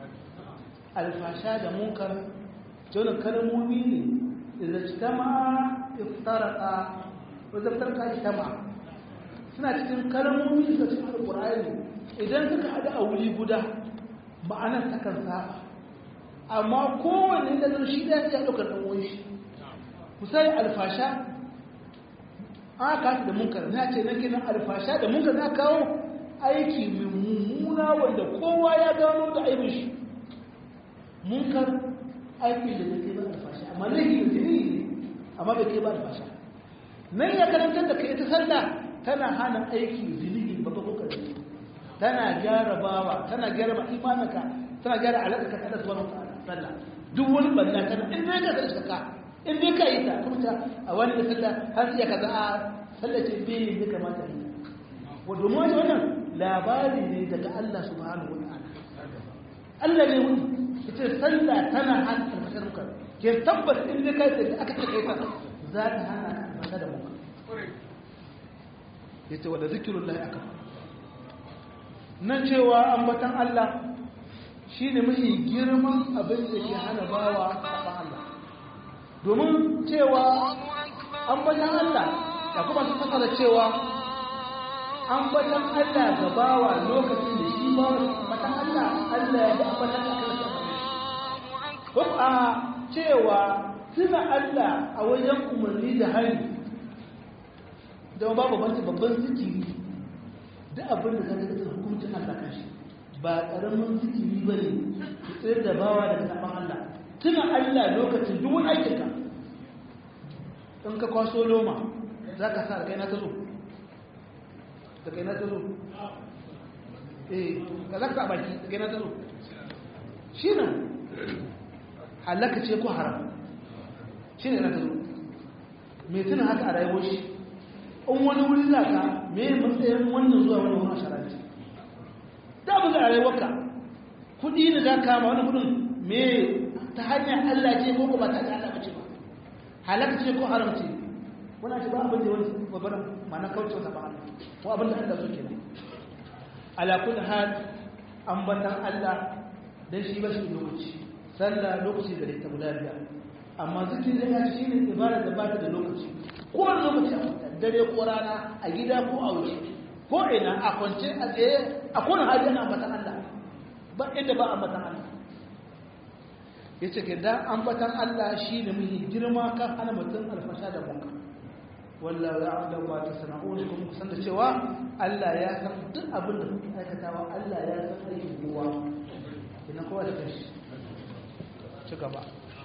alfasha da munkar jona kalmomi ne idan jama'a iftaraka wajen tarka ijtama suna cikin kalmomi da cikin alqur'ani idan suka hada a wuri guda ma'anar ta kan saba amma kowanne da zan shi da ya daukar dan wani shi kusai alfasha aka da munkar na ce nake nan alfasha da munkar na kawo aiki mai mummuna wanda kowa ya gano da aibin shi munkar aiki da zai ba alfasha amma laifi da jini amma bai kai ba alfasha nan ya karantar da kai ta sallah tana hana aiki zunubi babba ko karami tana gyara bawa tana gyara ma imanaka tana gyara alaƙa ka da subhanahu wa sallah duk wani balla kana in dai ka da ka in dai ka yi ta kuma ta a wani da sallah har iya kaza a sallah ce bai ne kamata yi wa domin wani wannan labari ne daga Allah subhanahu wa ta'ala Allah ne wani ita sallah tana hana alfashar muka ke tabbata in dai ka yi ta aka ta ta za ta hana ka da muka ya ce wadda zikirun lai aka na cewa ambatan Allah shi ne mafi girman abin da ke hana bawa a Allah domin cewa ambatan Allah ya kuma su fasara cewa ambatan Allah ga bawa lokacin da shi ba ambatan Allah Allah ya ambatan Allah ko a cewa tuna Allah a wajen umarni da hari don babu banci babban zikiri da abin da zaka ga hukuncin Allah kashi ba karamin zikiri bane ku tsayar da bawa daga saban Allah tuna Allah lokacin duk wani aikinka in ka kwaso loma zaka sa kai na tazo da kai na tazo eh ka zaka baki da kai na tazo shi nan halaka ce ko haram shi ne na tazo mai tuna haka a rayuwar shi in wani wuri za ka me matsayin wannan zuwa wani wani sharanci da abu a rayuwarka kudi da za ka ma wani kudin me ta hanyar allah ce ko ba ta hanyar allah ce ba halaka ce ko haram ce wani ce ba abin da wani babbar mana kauce wata ba ko abin da allah suke nan ala kulli hal ambatan allah dan shi ba shi lokaci sallah lokaci da ta guda biyar amma zikirin ya ci shine ibada da ba ta da lokaci ko wani lokaci a dare ko rana a gida ko a waje ko ina a kwance a tsaye a kowane hali ana ambatan Allah ba inda ba ambatan Allah ya ce ke dan ambatan Allah shi ne muhi girma kan hana mutum alfasha da bunka wallahu ya Allah ba ta sana'un kuma kusan da cewa Allah ya san duk abin da kuke aikatawa Allah ya san aikin kowa ina kowa da kashi ci gaba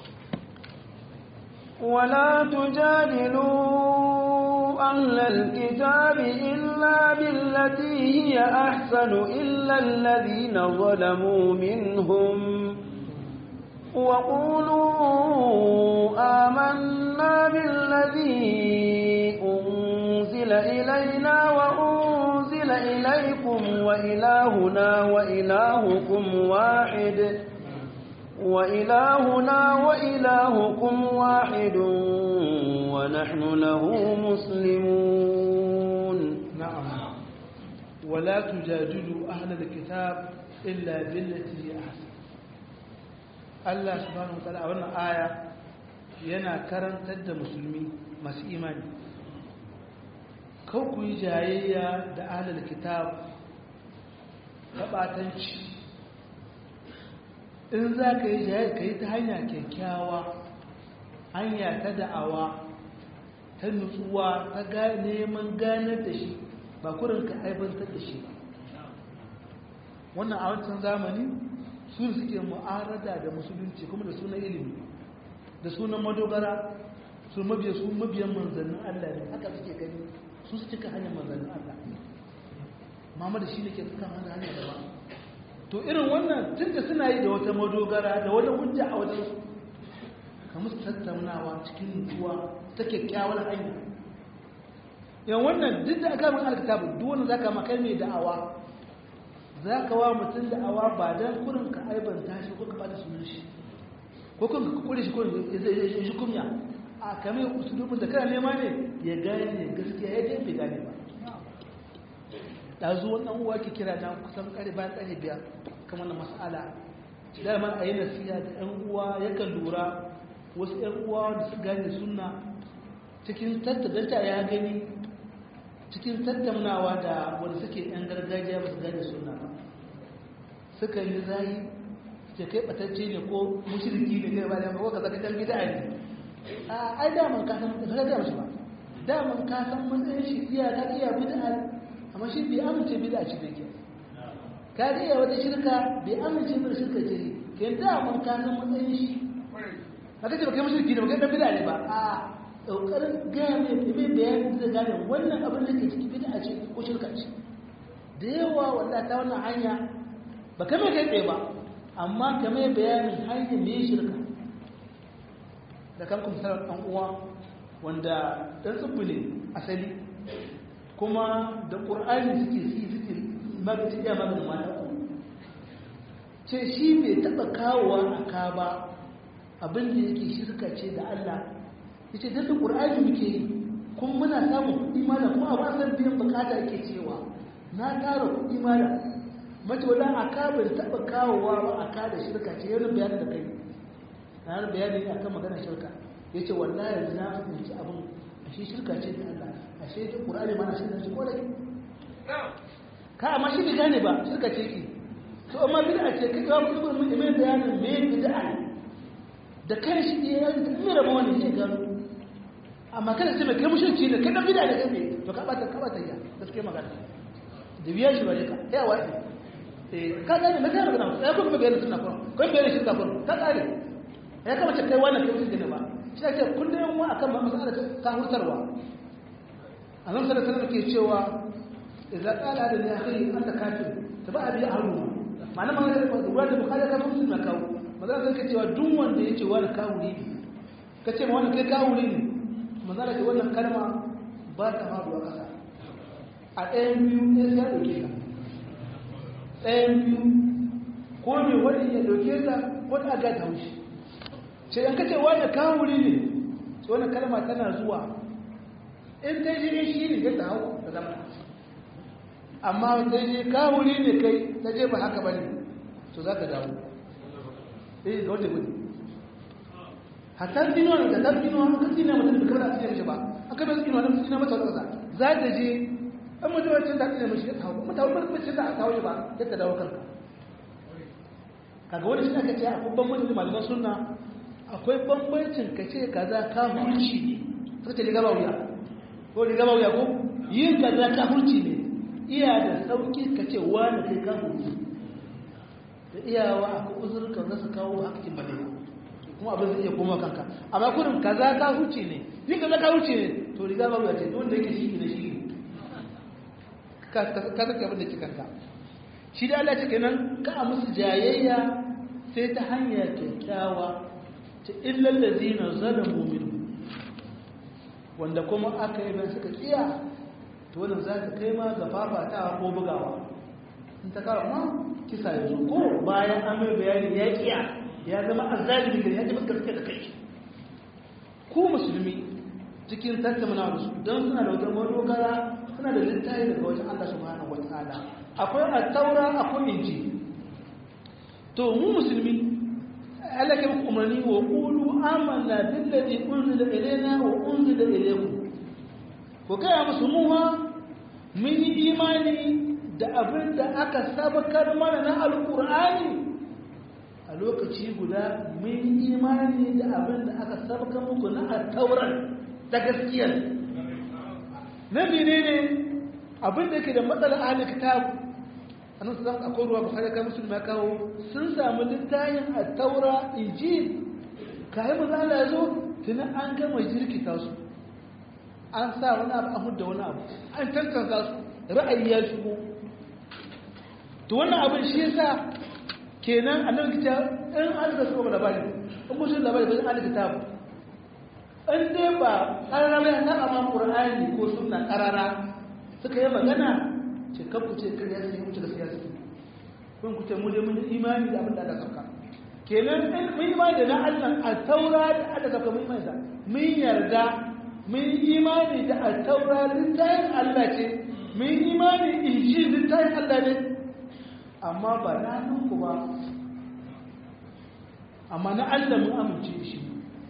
ولا تجادلوا أهل الكتاب إلا بالتي هي أحسن إلا الذين ظلموا منهم وقولوا آمنا بالذي أنزل إلينا وأنزل إليكم وإلهنا وإلهكم واحد وإلهنا وإلهكم واحد ونحن له مسلمون نعم ولا تجادلوا أهل الكتاب إلا بالتي هي أحسن Allah subhanahu wataala a wannan aya yana karantar da musulmi masu imani kau ku yi jayayya da ahlul kitab taɓatanci in za ka yi jayayya ka yi ta hanya kyakkyawa hanya ta da'awa ta nutsuwa ta neman ganar da shi ba kurin ka aibantar da shi ba wannan a wancan zamani su suke mu'arada da musulunci kuma da sunan ilimi da sunan madogara su mabiya su mabiyan manzannin Allah ne haka suke gani su su cika hanyar manzannin Allah mama da shi ne ke suka hanyar hanyar da ba to irin wannan tun da suna yi da wata madogara da wata hujja a wajen su ka musu tattaunawa cikin nutsuwa ta kyakkyawar hanya yan wannan duk da aka min alkitabu duk wanda zaka makai mai da'awa za ka wa mutum da awa ba don kurin ka aibanta shi ko ka bada sunan shi ko kun ka kure shi ko ya shi kumya a kame usulubin da kana nema ne ya gane ne gaskiya ya dai bai gane ba da zuwa wannan uwa ke kira na kusan kare bayan kare biyar kamar na mas'ala dama a yi nasiya da yan uwa yakan lura wasu yan uwa da su gane sunna cikin tattadanta ya gani cikin tattaunawa da wanda suke yan gargajiya ba su gane suna ba suka yi zai ke kai batacce ne ko mushriki ne kai ba da ko ka zaka dan bid'a ne a ai da man ka san ka ga musu ba da man ka san matsayin shi iya ka iya bid'a amma shi bai amince bid'a ce da ke ka ga iya wata shirka bai amince da shirka ce ke da man ka san matsayin shi haka ce ba kai mushriki ne ba kai dan bid'a ne ba a ƙoƙarin gaya mai mai bayanin da gane wannan abin da ke ciki bid'a ce ko shirka ce da yawa wanda ta wannan hanya ba ka mai kai tsaye ba amma ka mai bayanin hanyar mai shirka da kan kuma sarar ɗan uwa wanda ɗan tsibbi ne asali kuma da ƙur'ani suke si suke magaci iya maganin mata ce shi bai taɓa kawowa a ka ba abin da yake shirka ce da Allah yace da Qur'ani muke yi kuma muna samun kuɗi malam kuma a wasan biyan bukata yake cewa na tara kuɗi malam mace wala aka bai taɓa kawowa ba aka da shirka ce yana bayani da kai na yana bayani ne akan maganar shirka yace wallahi yanzu na fahimci abin ashe shirka ce da Allah ashe ta Qur'ani ma na shirka ce kodai ka amma shi bai gane ba shirka ce ki to amma bid'a ce kai ba mu mun mai bayanin me bid'a da kai shi ne ya yi rabo wani ne gano amma kada sai mai kai mushrici ne kai dan bid'a ne kai to ka bata ka bata ya gaskiya magana da biya shi bare ka ya wai eh ka gane me kai magana sai ko kuma bayanin sunna ko ko bayanin shirka ko ka kare ya kamata kai wannan kai mushrici ne ba shi ake kullum mu akan mas'alar ta hurtarwa annabi sallallahu alaihi wasallam ke cewa idza qala hada li akhi anta kafir taba abi ahlu ma'ana ma da ruwa da bukhari ka muslim na kawo manzo kan cewa duk wanda yace wani kawuri ne kace ma wani kai kawuri ne manzo da wannan kalma ba ta ma ruwa kasa a ɗayan biyu ne sai ya dauke ka ɗayan biyu ko me wani ya dauke ka ko ta ga taushi sai an kace wani kawuri ne to wannan kalma tana zuwa in dai shi shi ne zai ta hau da zama amma sai je kawuri ne kai ta je ba haka bane to za ka dawo eh ga wajen gudu hatta dino ne da dan dino an kasi ne mutum da kamar a cikin shi ba aka bai dino ne mutum mata wata za ta je an mutum wacce da ne mishi ta hawo mata wani mutum da ta hawo ba sai ta dawo kanka kaga wani shi aka ce akwai bambancin malaman sunna akwai bambancin ka ce kaza ka hulci ne suka ce riga ba wuya ko riga ba wuya ko yin kaza ka hulci ne iya da sauki ka ce wani kai ka hulci da iyawa akwai uzurka za su kawo hakkin bane kuma abin zai iya koma kanka amma kurin kaza ka huce ne yin kaza ka huce ne to riga ba ce don da yake shi ne shi ka ka ka abin da ke kanka shi da Allah ce kenan ka a musu jayayya sai ta hanyar kyakkyawa ta illal ladina zalamu minhum wanda kuma aka yi ban suka kiya to wannan za ka kai ma ga fafatawa ko bugawa in ta kawo ma kisa ya zo ko bayan an mai bayani ya kiya ya zama azzalimi gari ya ji fuskar suke da kai ku musulmi cikin tattauna da su don suna da wata madogara suna da littafi daga wajen Allah subhanahu wa ta'ala akwai at-taura akwai inji to mu musulmi Allah ke muku umarni wa qulu amanna billazi unzila ilayna wa unzila ilaykum ko kai musu mu ma mun yi imani da abin da aka sabakar mana na alqur'ani a lokaci guda mun imani da abin da aka sabaka muku na attauran ta gaskiyar na mene ne abin da ke da matsalar ahli kitab annan su zan akwai ruwa bukhari kai musulmi ya kawo sun samu littafin attaura injil kayi maza Allah ya zo tuni an gama jirkita su an sa wani abu an hudda wani abu an tantance su ra'ayi ya shigo to wannan abin shi yasa kenan annabi kita in an da su labari in mutum labari bai an kitab in dai ba karara bai na amma qur'ani ko sunna karara suka yi magana ce kan ku ce kariya sai mutu da siyasa kun ku ce mu dai mun imani da abin da aka saka kenan in mun imani da na Allah a taura da aka saka mun imani da mun yarda mun imani da a taura littafin Allah ce mun imani injil littafin Allah ne amma ba na ku ba amma na Allah mun amince da shi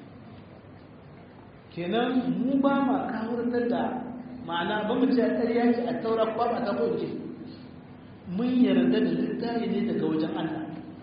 kenan mu ba ma kawurtar da ma'ana ba mu ce a ƙarya ce a taura ba ba ta kwanci mun yarda da littafi ne daga wajen Allah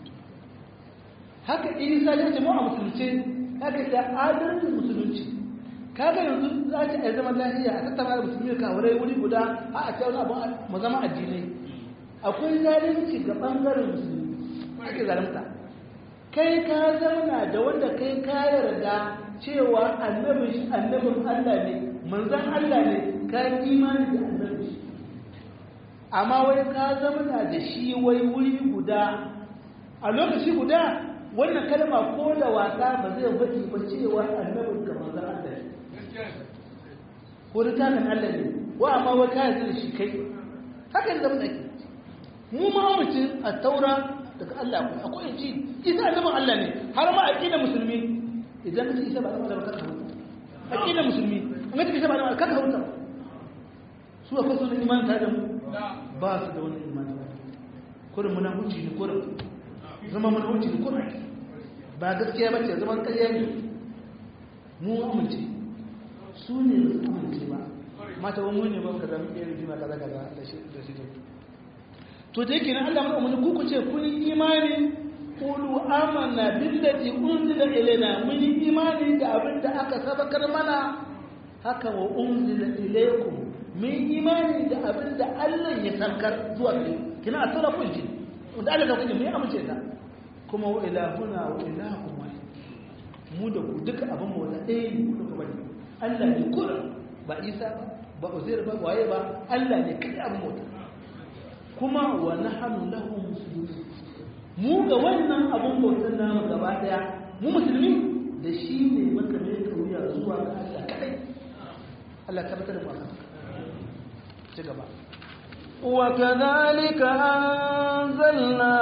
haka isa ya ce mu a musulunci haka ta adalcin musulunci kaga yanzu za ta yi zaman lafiya a tattara da musulmi ka wurai wuri guda a a ta wani abu mu zama addinai akwai zalunci ga bangaren musulmi ake zalunta kai ka zauna da wanda kai ka yarda cewa annabin annabin Allah ne manzon Allah ne ka imani da annabin shi amma wai ka zauna da shi wai wuri guda a lokaci guda wannan kalma ko da wasa ba zai faɗi ba cewa annabin ka manzon Allah ne ko littafin Allah ne wa amma wai ka yarda da shi kai haka zama da mu ma mutum a taura daga Allah akwai akwai inji isa annabin Allah ne har ma aqida musulmi idan ka isa ba da ba ka huta aqida musulmi an ka isa ba da ka huta su akwai sunan iman ta da mu ba su da wani iman kurin muna huci ne kurin zama muna huci ne kurin ba gaskiya ba ce zaman ƙarya ne mu amince su ne ba su amince ba mata wani mun ne ba ka zama ɗaya rigima kaza kaza da shi da shi to da yake nan Allah mana ku ku ce kun yi imani qulu amanna billati unzila ilaina mun yi imani da abin da aka sabakar mana haka wa unzila ilaykum mun imani da abin da Allah ya sankar zuwa gare kina a tsara kun ji wanda Allah ka kuke mun amince ta kuma wa ilahuna wa ilahukum wahid mu da ku duka abin mu wanda ɗaya ne ku duka bane Allah ne kura ba Isa ba ba Uzair ba waye ba Allah ne kai abin mu kuma wa nahnu lahu muslimun mu ga wannan abin bautan namu gaba daya mu musulmi da shi ne muka mai kauya zuwa ga Allah kadai Allah tabbatar da mu ci gaba وكذلك أنزلنا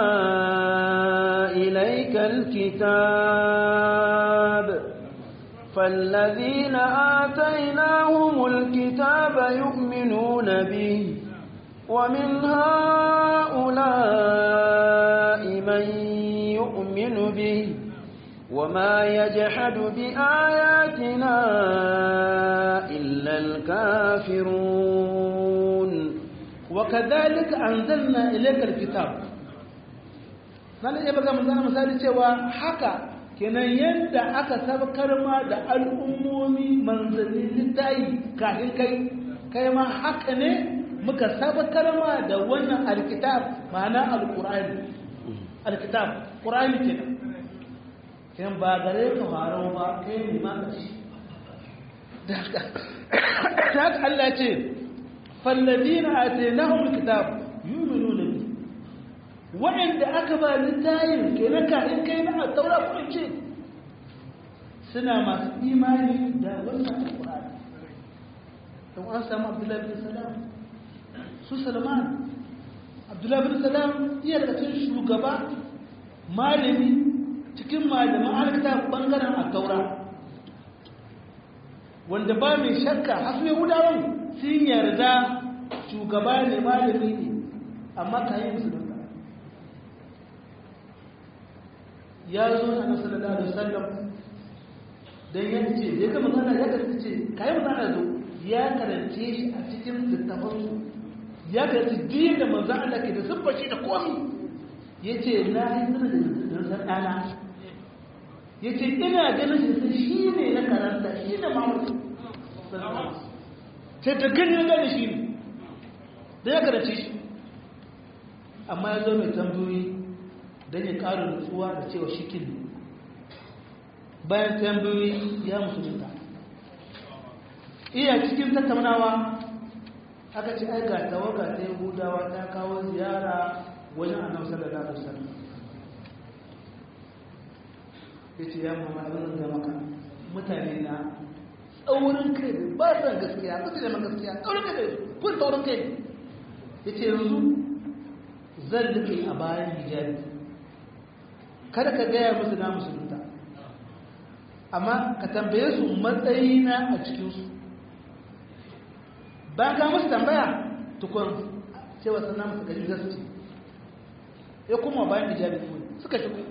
إليك الكتاب فالذين آتيناهم الكتاب يؤمنون به ومن هؤلاء من يؤمن به وما يجحد بآياتنا إلا الكافرون وكذلك أنزلنا إليك الكتاب nan ya baga manzana misali cewa haka kenan yadda aka sabkar ma da al'ummomi manzanni littayi kafin kai kai ma haka ne muka sabkar ma da wannan alkitab ma'ana alqur'ani alkitab qur'ani kenan kenan ba gare ka faro ba kai ne ma kashi da haka Allah ce فالذين آتيناهم الكتاب يؤمنون به وعند أكبر للتاين كينا كائن كينا التوراة كل شيء سنة ما إيماني دا وسط القرآن لو أنسى عبد الله بن سلام سو سلمان عبد الله بن سلام iya daga cikin shugaba malami cikin malaman alkitab bangaren at-taura wanda ba mai shakka hasu yahudawan sun yarda shugaba ne malami ne amma ka yi musu don ya zo na nasu da da sallam don ya ce da ya gama zana ya karfi ce ka yi mazana zo ya karance shi a cikin littafansu ya karance biyu da manzan Allah ke da siffaci da komi ya ce na yi zana da nasan ɗana ya ce ina ganin shi shi ne na karanta shi ne mamurci sai ta gani ya gane shi ne da ya karace shi amma ya zo mai tambayoyi don ya ƙara nutsuwa da cewa shi kin bayan tambayoyi ya musulunta iya cikin tattaunawa aka ce ai ga tawaga ta yahudawa ta kawo ziyara wajen annabi sallallahu alaihi wasallam yace ya muhammadu abin da maka mutane na tsaurin kai ba san gaskiya ba su neman gaskiya tsaurin kai kun tsaurin kai ya ce yanzu zan duke a bayan hijabi kada ka gaya musu na musulunta amma ka tambaye su matsayina a cikinsu bayan ka musu tambaya tukun cewa sannan musu gari za su ce ya kuma bayan hijabi suka shigo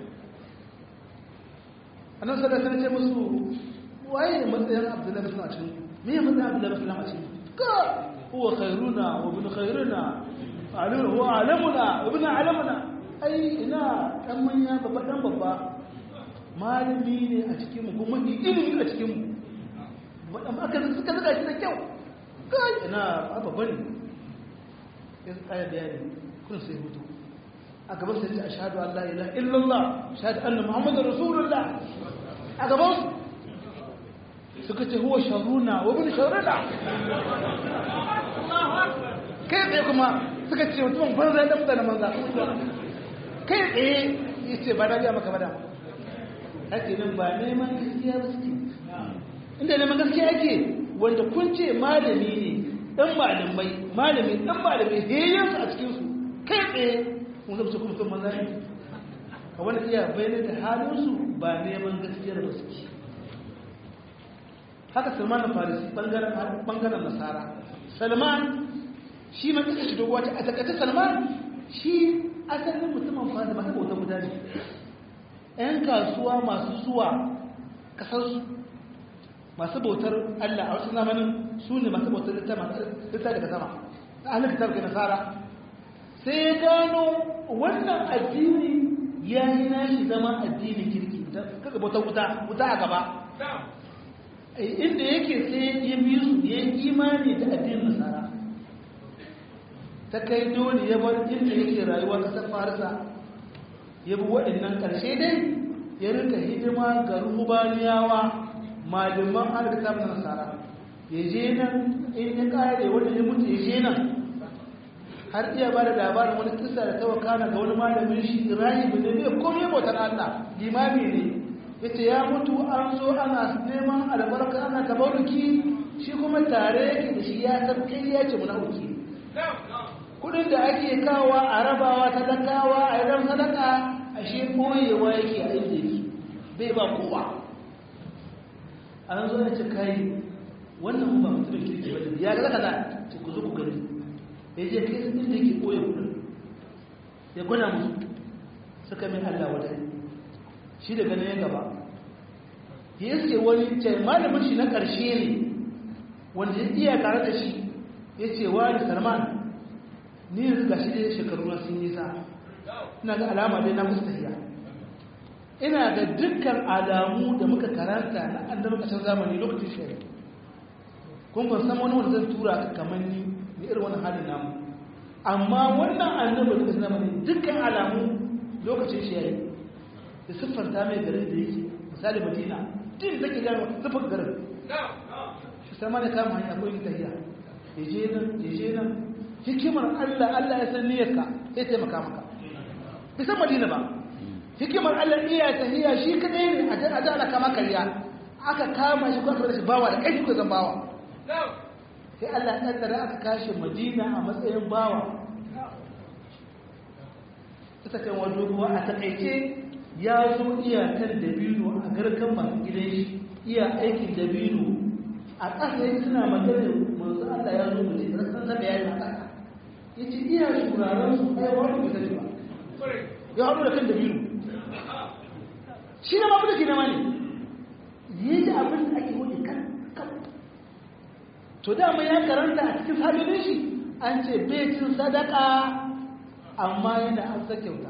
annan sadaka ce musu waye matsayin abdullahi bin a cikin me ya matsayin abdullahi bin a cikin ka huwa khairuna wa ibn khairuna alim huwa alamuna ibn alamuna ai ina dan manya babba dan babba malami ne a cikin mu kuma ni ilimi a cikin mu amma aka suka zuga shi da kyau kai ina babba ne ya tsaya bayani kun sai hutu a gaban sai ce ashhadu an la ilaha illallah ashhadu anna muhammadar rasulullah a gaban su suka ce huwa sharuna wa bin sharuna kai tsaye kuma suka ce mutumin banza da mutane banza kai tsaye ya ce ba dajiya maka bada ake nan ba neman gaskiya ba suke inda neman gaskiya ake wanda kun ce malami ne dan malamai malami dan malamai heyyansu a cikinsu kai tsaye mun zama kuma sun banza ne a wani iya bayyana da halinsu ba neman gaskiyar ba suke haka salman farisi bangaren nasara salman shi ma kasa shi doguwa ta a takaice salman shi asalin mutumin farisi masu bautar mutane yan kasuwa masu zuwa kasarsu masu bautar allah a wasu zamanin su ne masu bautar littafi daga sama ahalin kitab ke nasara sai ya gano wannan addini ya yi nashi zama addinin kirki kaga bautar wuta wuta a gaba inda yake sai ya bi su ya yi imani da addinin nasara ta kai dole ya bar inda yake rayuwa kasar farisa ya bi waɗannan ƙarshe dai ya rika hidima ga rubaniyawa malaman alkitab na nasara ya je nan in ya kare wanda ya mutu ya je nan har iya ba da labarin wani kisa da tawakana ga wani malamin shi rahi bin da bai komai bautar Allah limami ne yace ya mutu an zo ana neman albarka ana tabaruki shi kuma tare yake da shi ya san kai ya ce munafiki kudin da ake kawa a rabawa talakawa a idan sadaka a shi koyewa yake a inda yake bai ba kowa an zo ya ce kai wannan ba mutumin kirki ba ne ya ga kaza ce ku zo ku gani ya je kai sun inda yake koya kudin ya gwada musu suka min Allah wata shi da ganin ya gaba ya iske wani ce malamin shi na ƙarshe ne wanda ya iya tare da shi ya ce wa da salman ni yanzu ga shi dai shekaru na sun nisa ina ga alama dai na mustahiya ina ga dukkan alamu da muka karanta na annabi ƙasar zamani lokacin shari'a kun ban san wani wanda zan tura ka kamar ni da irin wani halin namu amma wannan annabi da zama ne dukkan alamu lokacin shi yayi da siffanta mai garin da yake misali madina din da ke gano siffar garin shi sama da kama hanya ko yin tahiya ya je nan ya je nan hikimar Allah Allah ya san niyyarka sai taimaka maka bai san madina ba hikimar Allah iya tahiya shi kadai ne a da ana kama kariya aka kama shi ko aka shi bawa da kai ko zan bawa sai Allah ya kaddara aka kashe Madina a matsayin bawa ita kan wato kuwa a takaice ya zo iyakan dabino a garkan masu gidan shi iya aikin dabino a ƙasa yake suna magana manzo Allah ya zo mutum da san zaba yayi a ƙasa yace iya shuraren su ai wani bai sani ba ya haɗu da kan dabino shi ne ma bude ki na mani yaji abin da ake wuce kan kan to dama ya karanta a cikin familin shi an ce bai cin sadaka amma yana an sa kyauta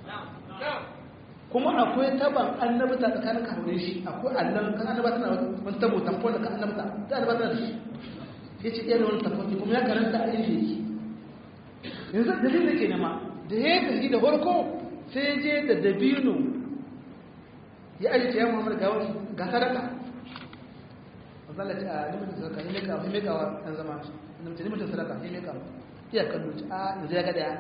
kuma akwai taban annabta tsakanin kafin shi akwai allon kan annabta na wani tabo tamfon da kan annabta ta annabta da shi ya ce ɗaya da wani tamfon kuma ya karanta a yin shi yanzu dalilin da ke nema da ya yi tafi da farko sai ya je da dabino ya ajiye ya muhammadu ga sadaka zalla ce a limitin sadaka ne meka ne meka wa ɗan zama na mace limitin sadaka ne meka iya kallo ci a yanzu ya ga daya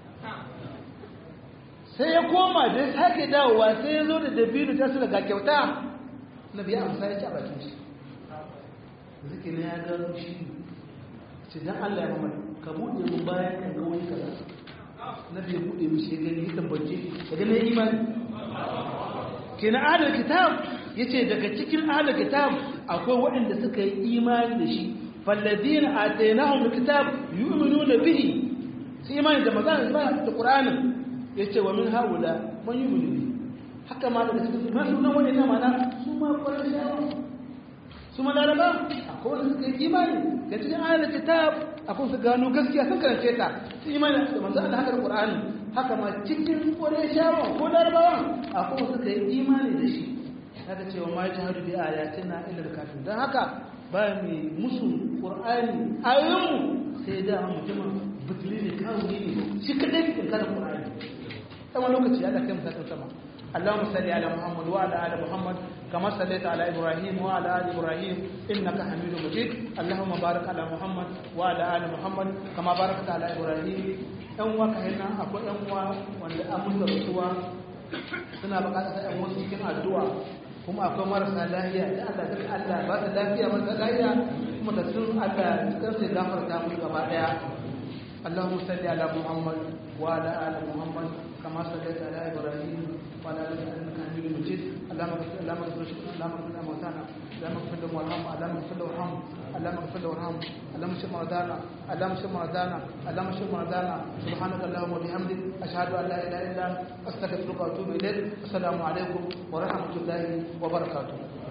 sai ya koma da ya sake dawowa sai ya zo da dabino ta su daga kyauta na biya amsa ya ci a bakin shi zike ne ya gano shi ce dan Allah ya mamar ka buɗe mun bayan kan ga wani kaza na biya buɗe mishi ya gani ya tambace ya gani imani kenan adal kitab yace daga cikin adal kitab akwai waɗanda suka yi imani da shi falladina atainahum alkitab yu'minuna bihi sai imani da magana da qur'anin yace wa min haula man yu'minu bihi haka ma daga cikin ma sunan wani na mana su ma qur'ani su ma laraba akwai wanda suka yi imani da cikin adal kitab akwai su gano gaskiya sun karance ta su imani da manzo Allah haka da qur'ani haka ma cikin qurayshawa ko larabawa akwai wanda suka yi imani da shi haka cewa ma jahadu bi ayatina illa al-kafir dan haka ba mai musu qur'ani ayoyinmu sai da mutum butuli ne kawo ne shi kadai in kada qur'ani sama lokaci ya da kai mutakan sama اللهم صل على محمد وعلى ال محمد كما صليت على ابراهيم وعلى ال ابراهيم انك حميد مجيد اللهم بارك على محمد وعلى ال محمد كما باركت على ابراهيم ان وكهنا اكو ان wanda an musu rasuwa suna bukatar yan wasu cikin addu'a kuma akwai marasa lafiya da Allah duk Allah ba ta lafiya marasa lafiya kuma da sun Allah cikin sai gafarta mu gaba daya اللهم صل على محمد وعلى ال محمد كما صليت على ابراهيم وعلى ال انك حميد مجيد اللهم اغفر اللهم اغفر اللهم اغفر موتانا اللهم اغفر لهم وارحمهم اللهم اغفر لهم وارحمهم اللهم اغفر لهم وارحمهم اللهم اشف مرضانا اللهم اشف مرضانا اللهم اشف مرضانا سبحانك اللهم وبحمدك اشهد ان لا اله الا انت استغفرك واتوب اليك السلام عليكم ورحمه الله وبركاته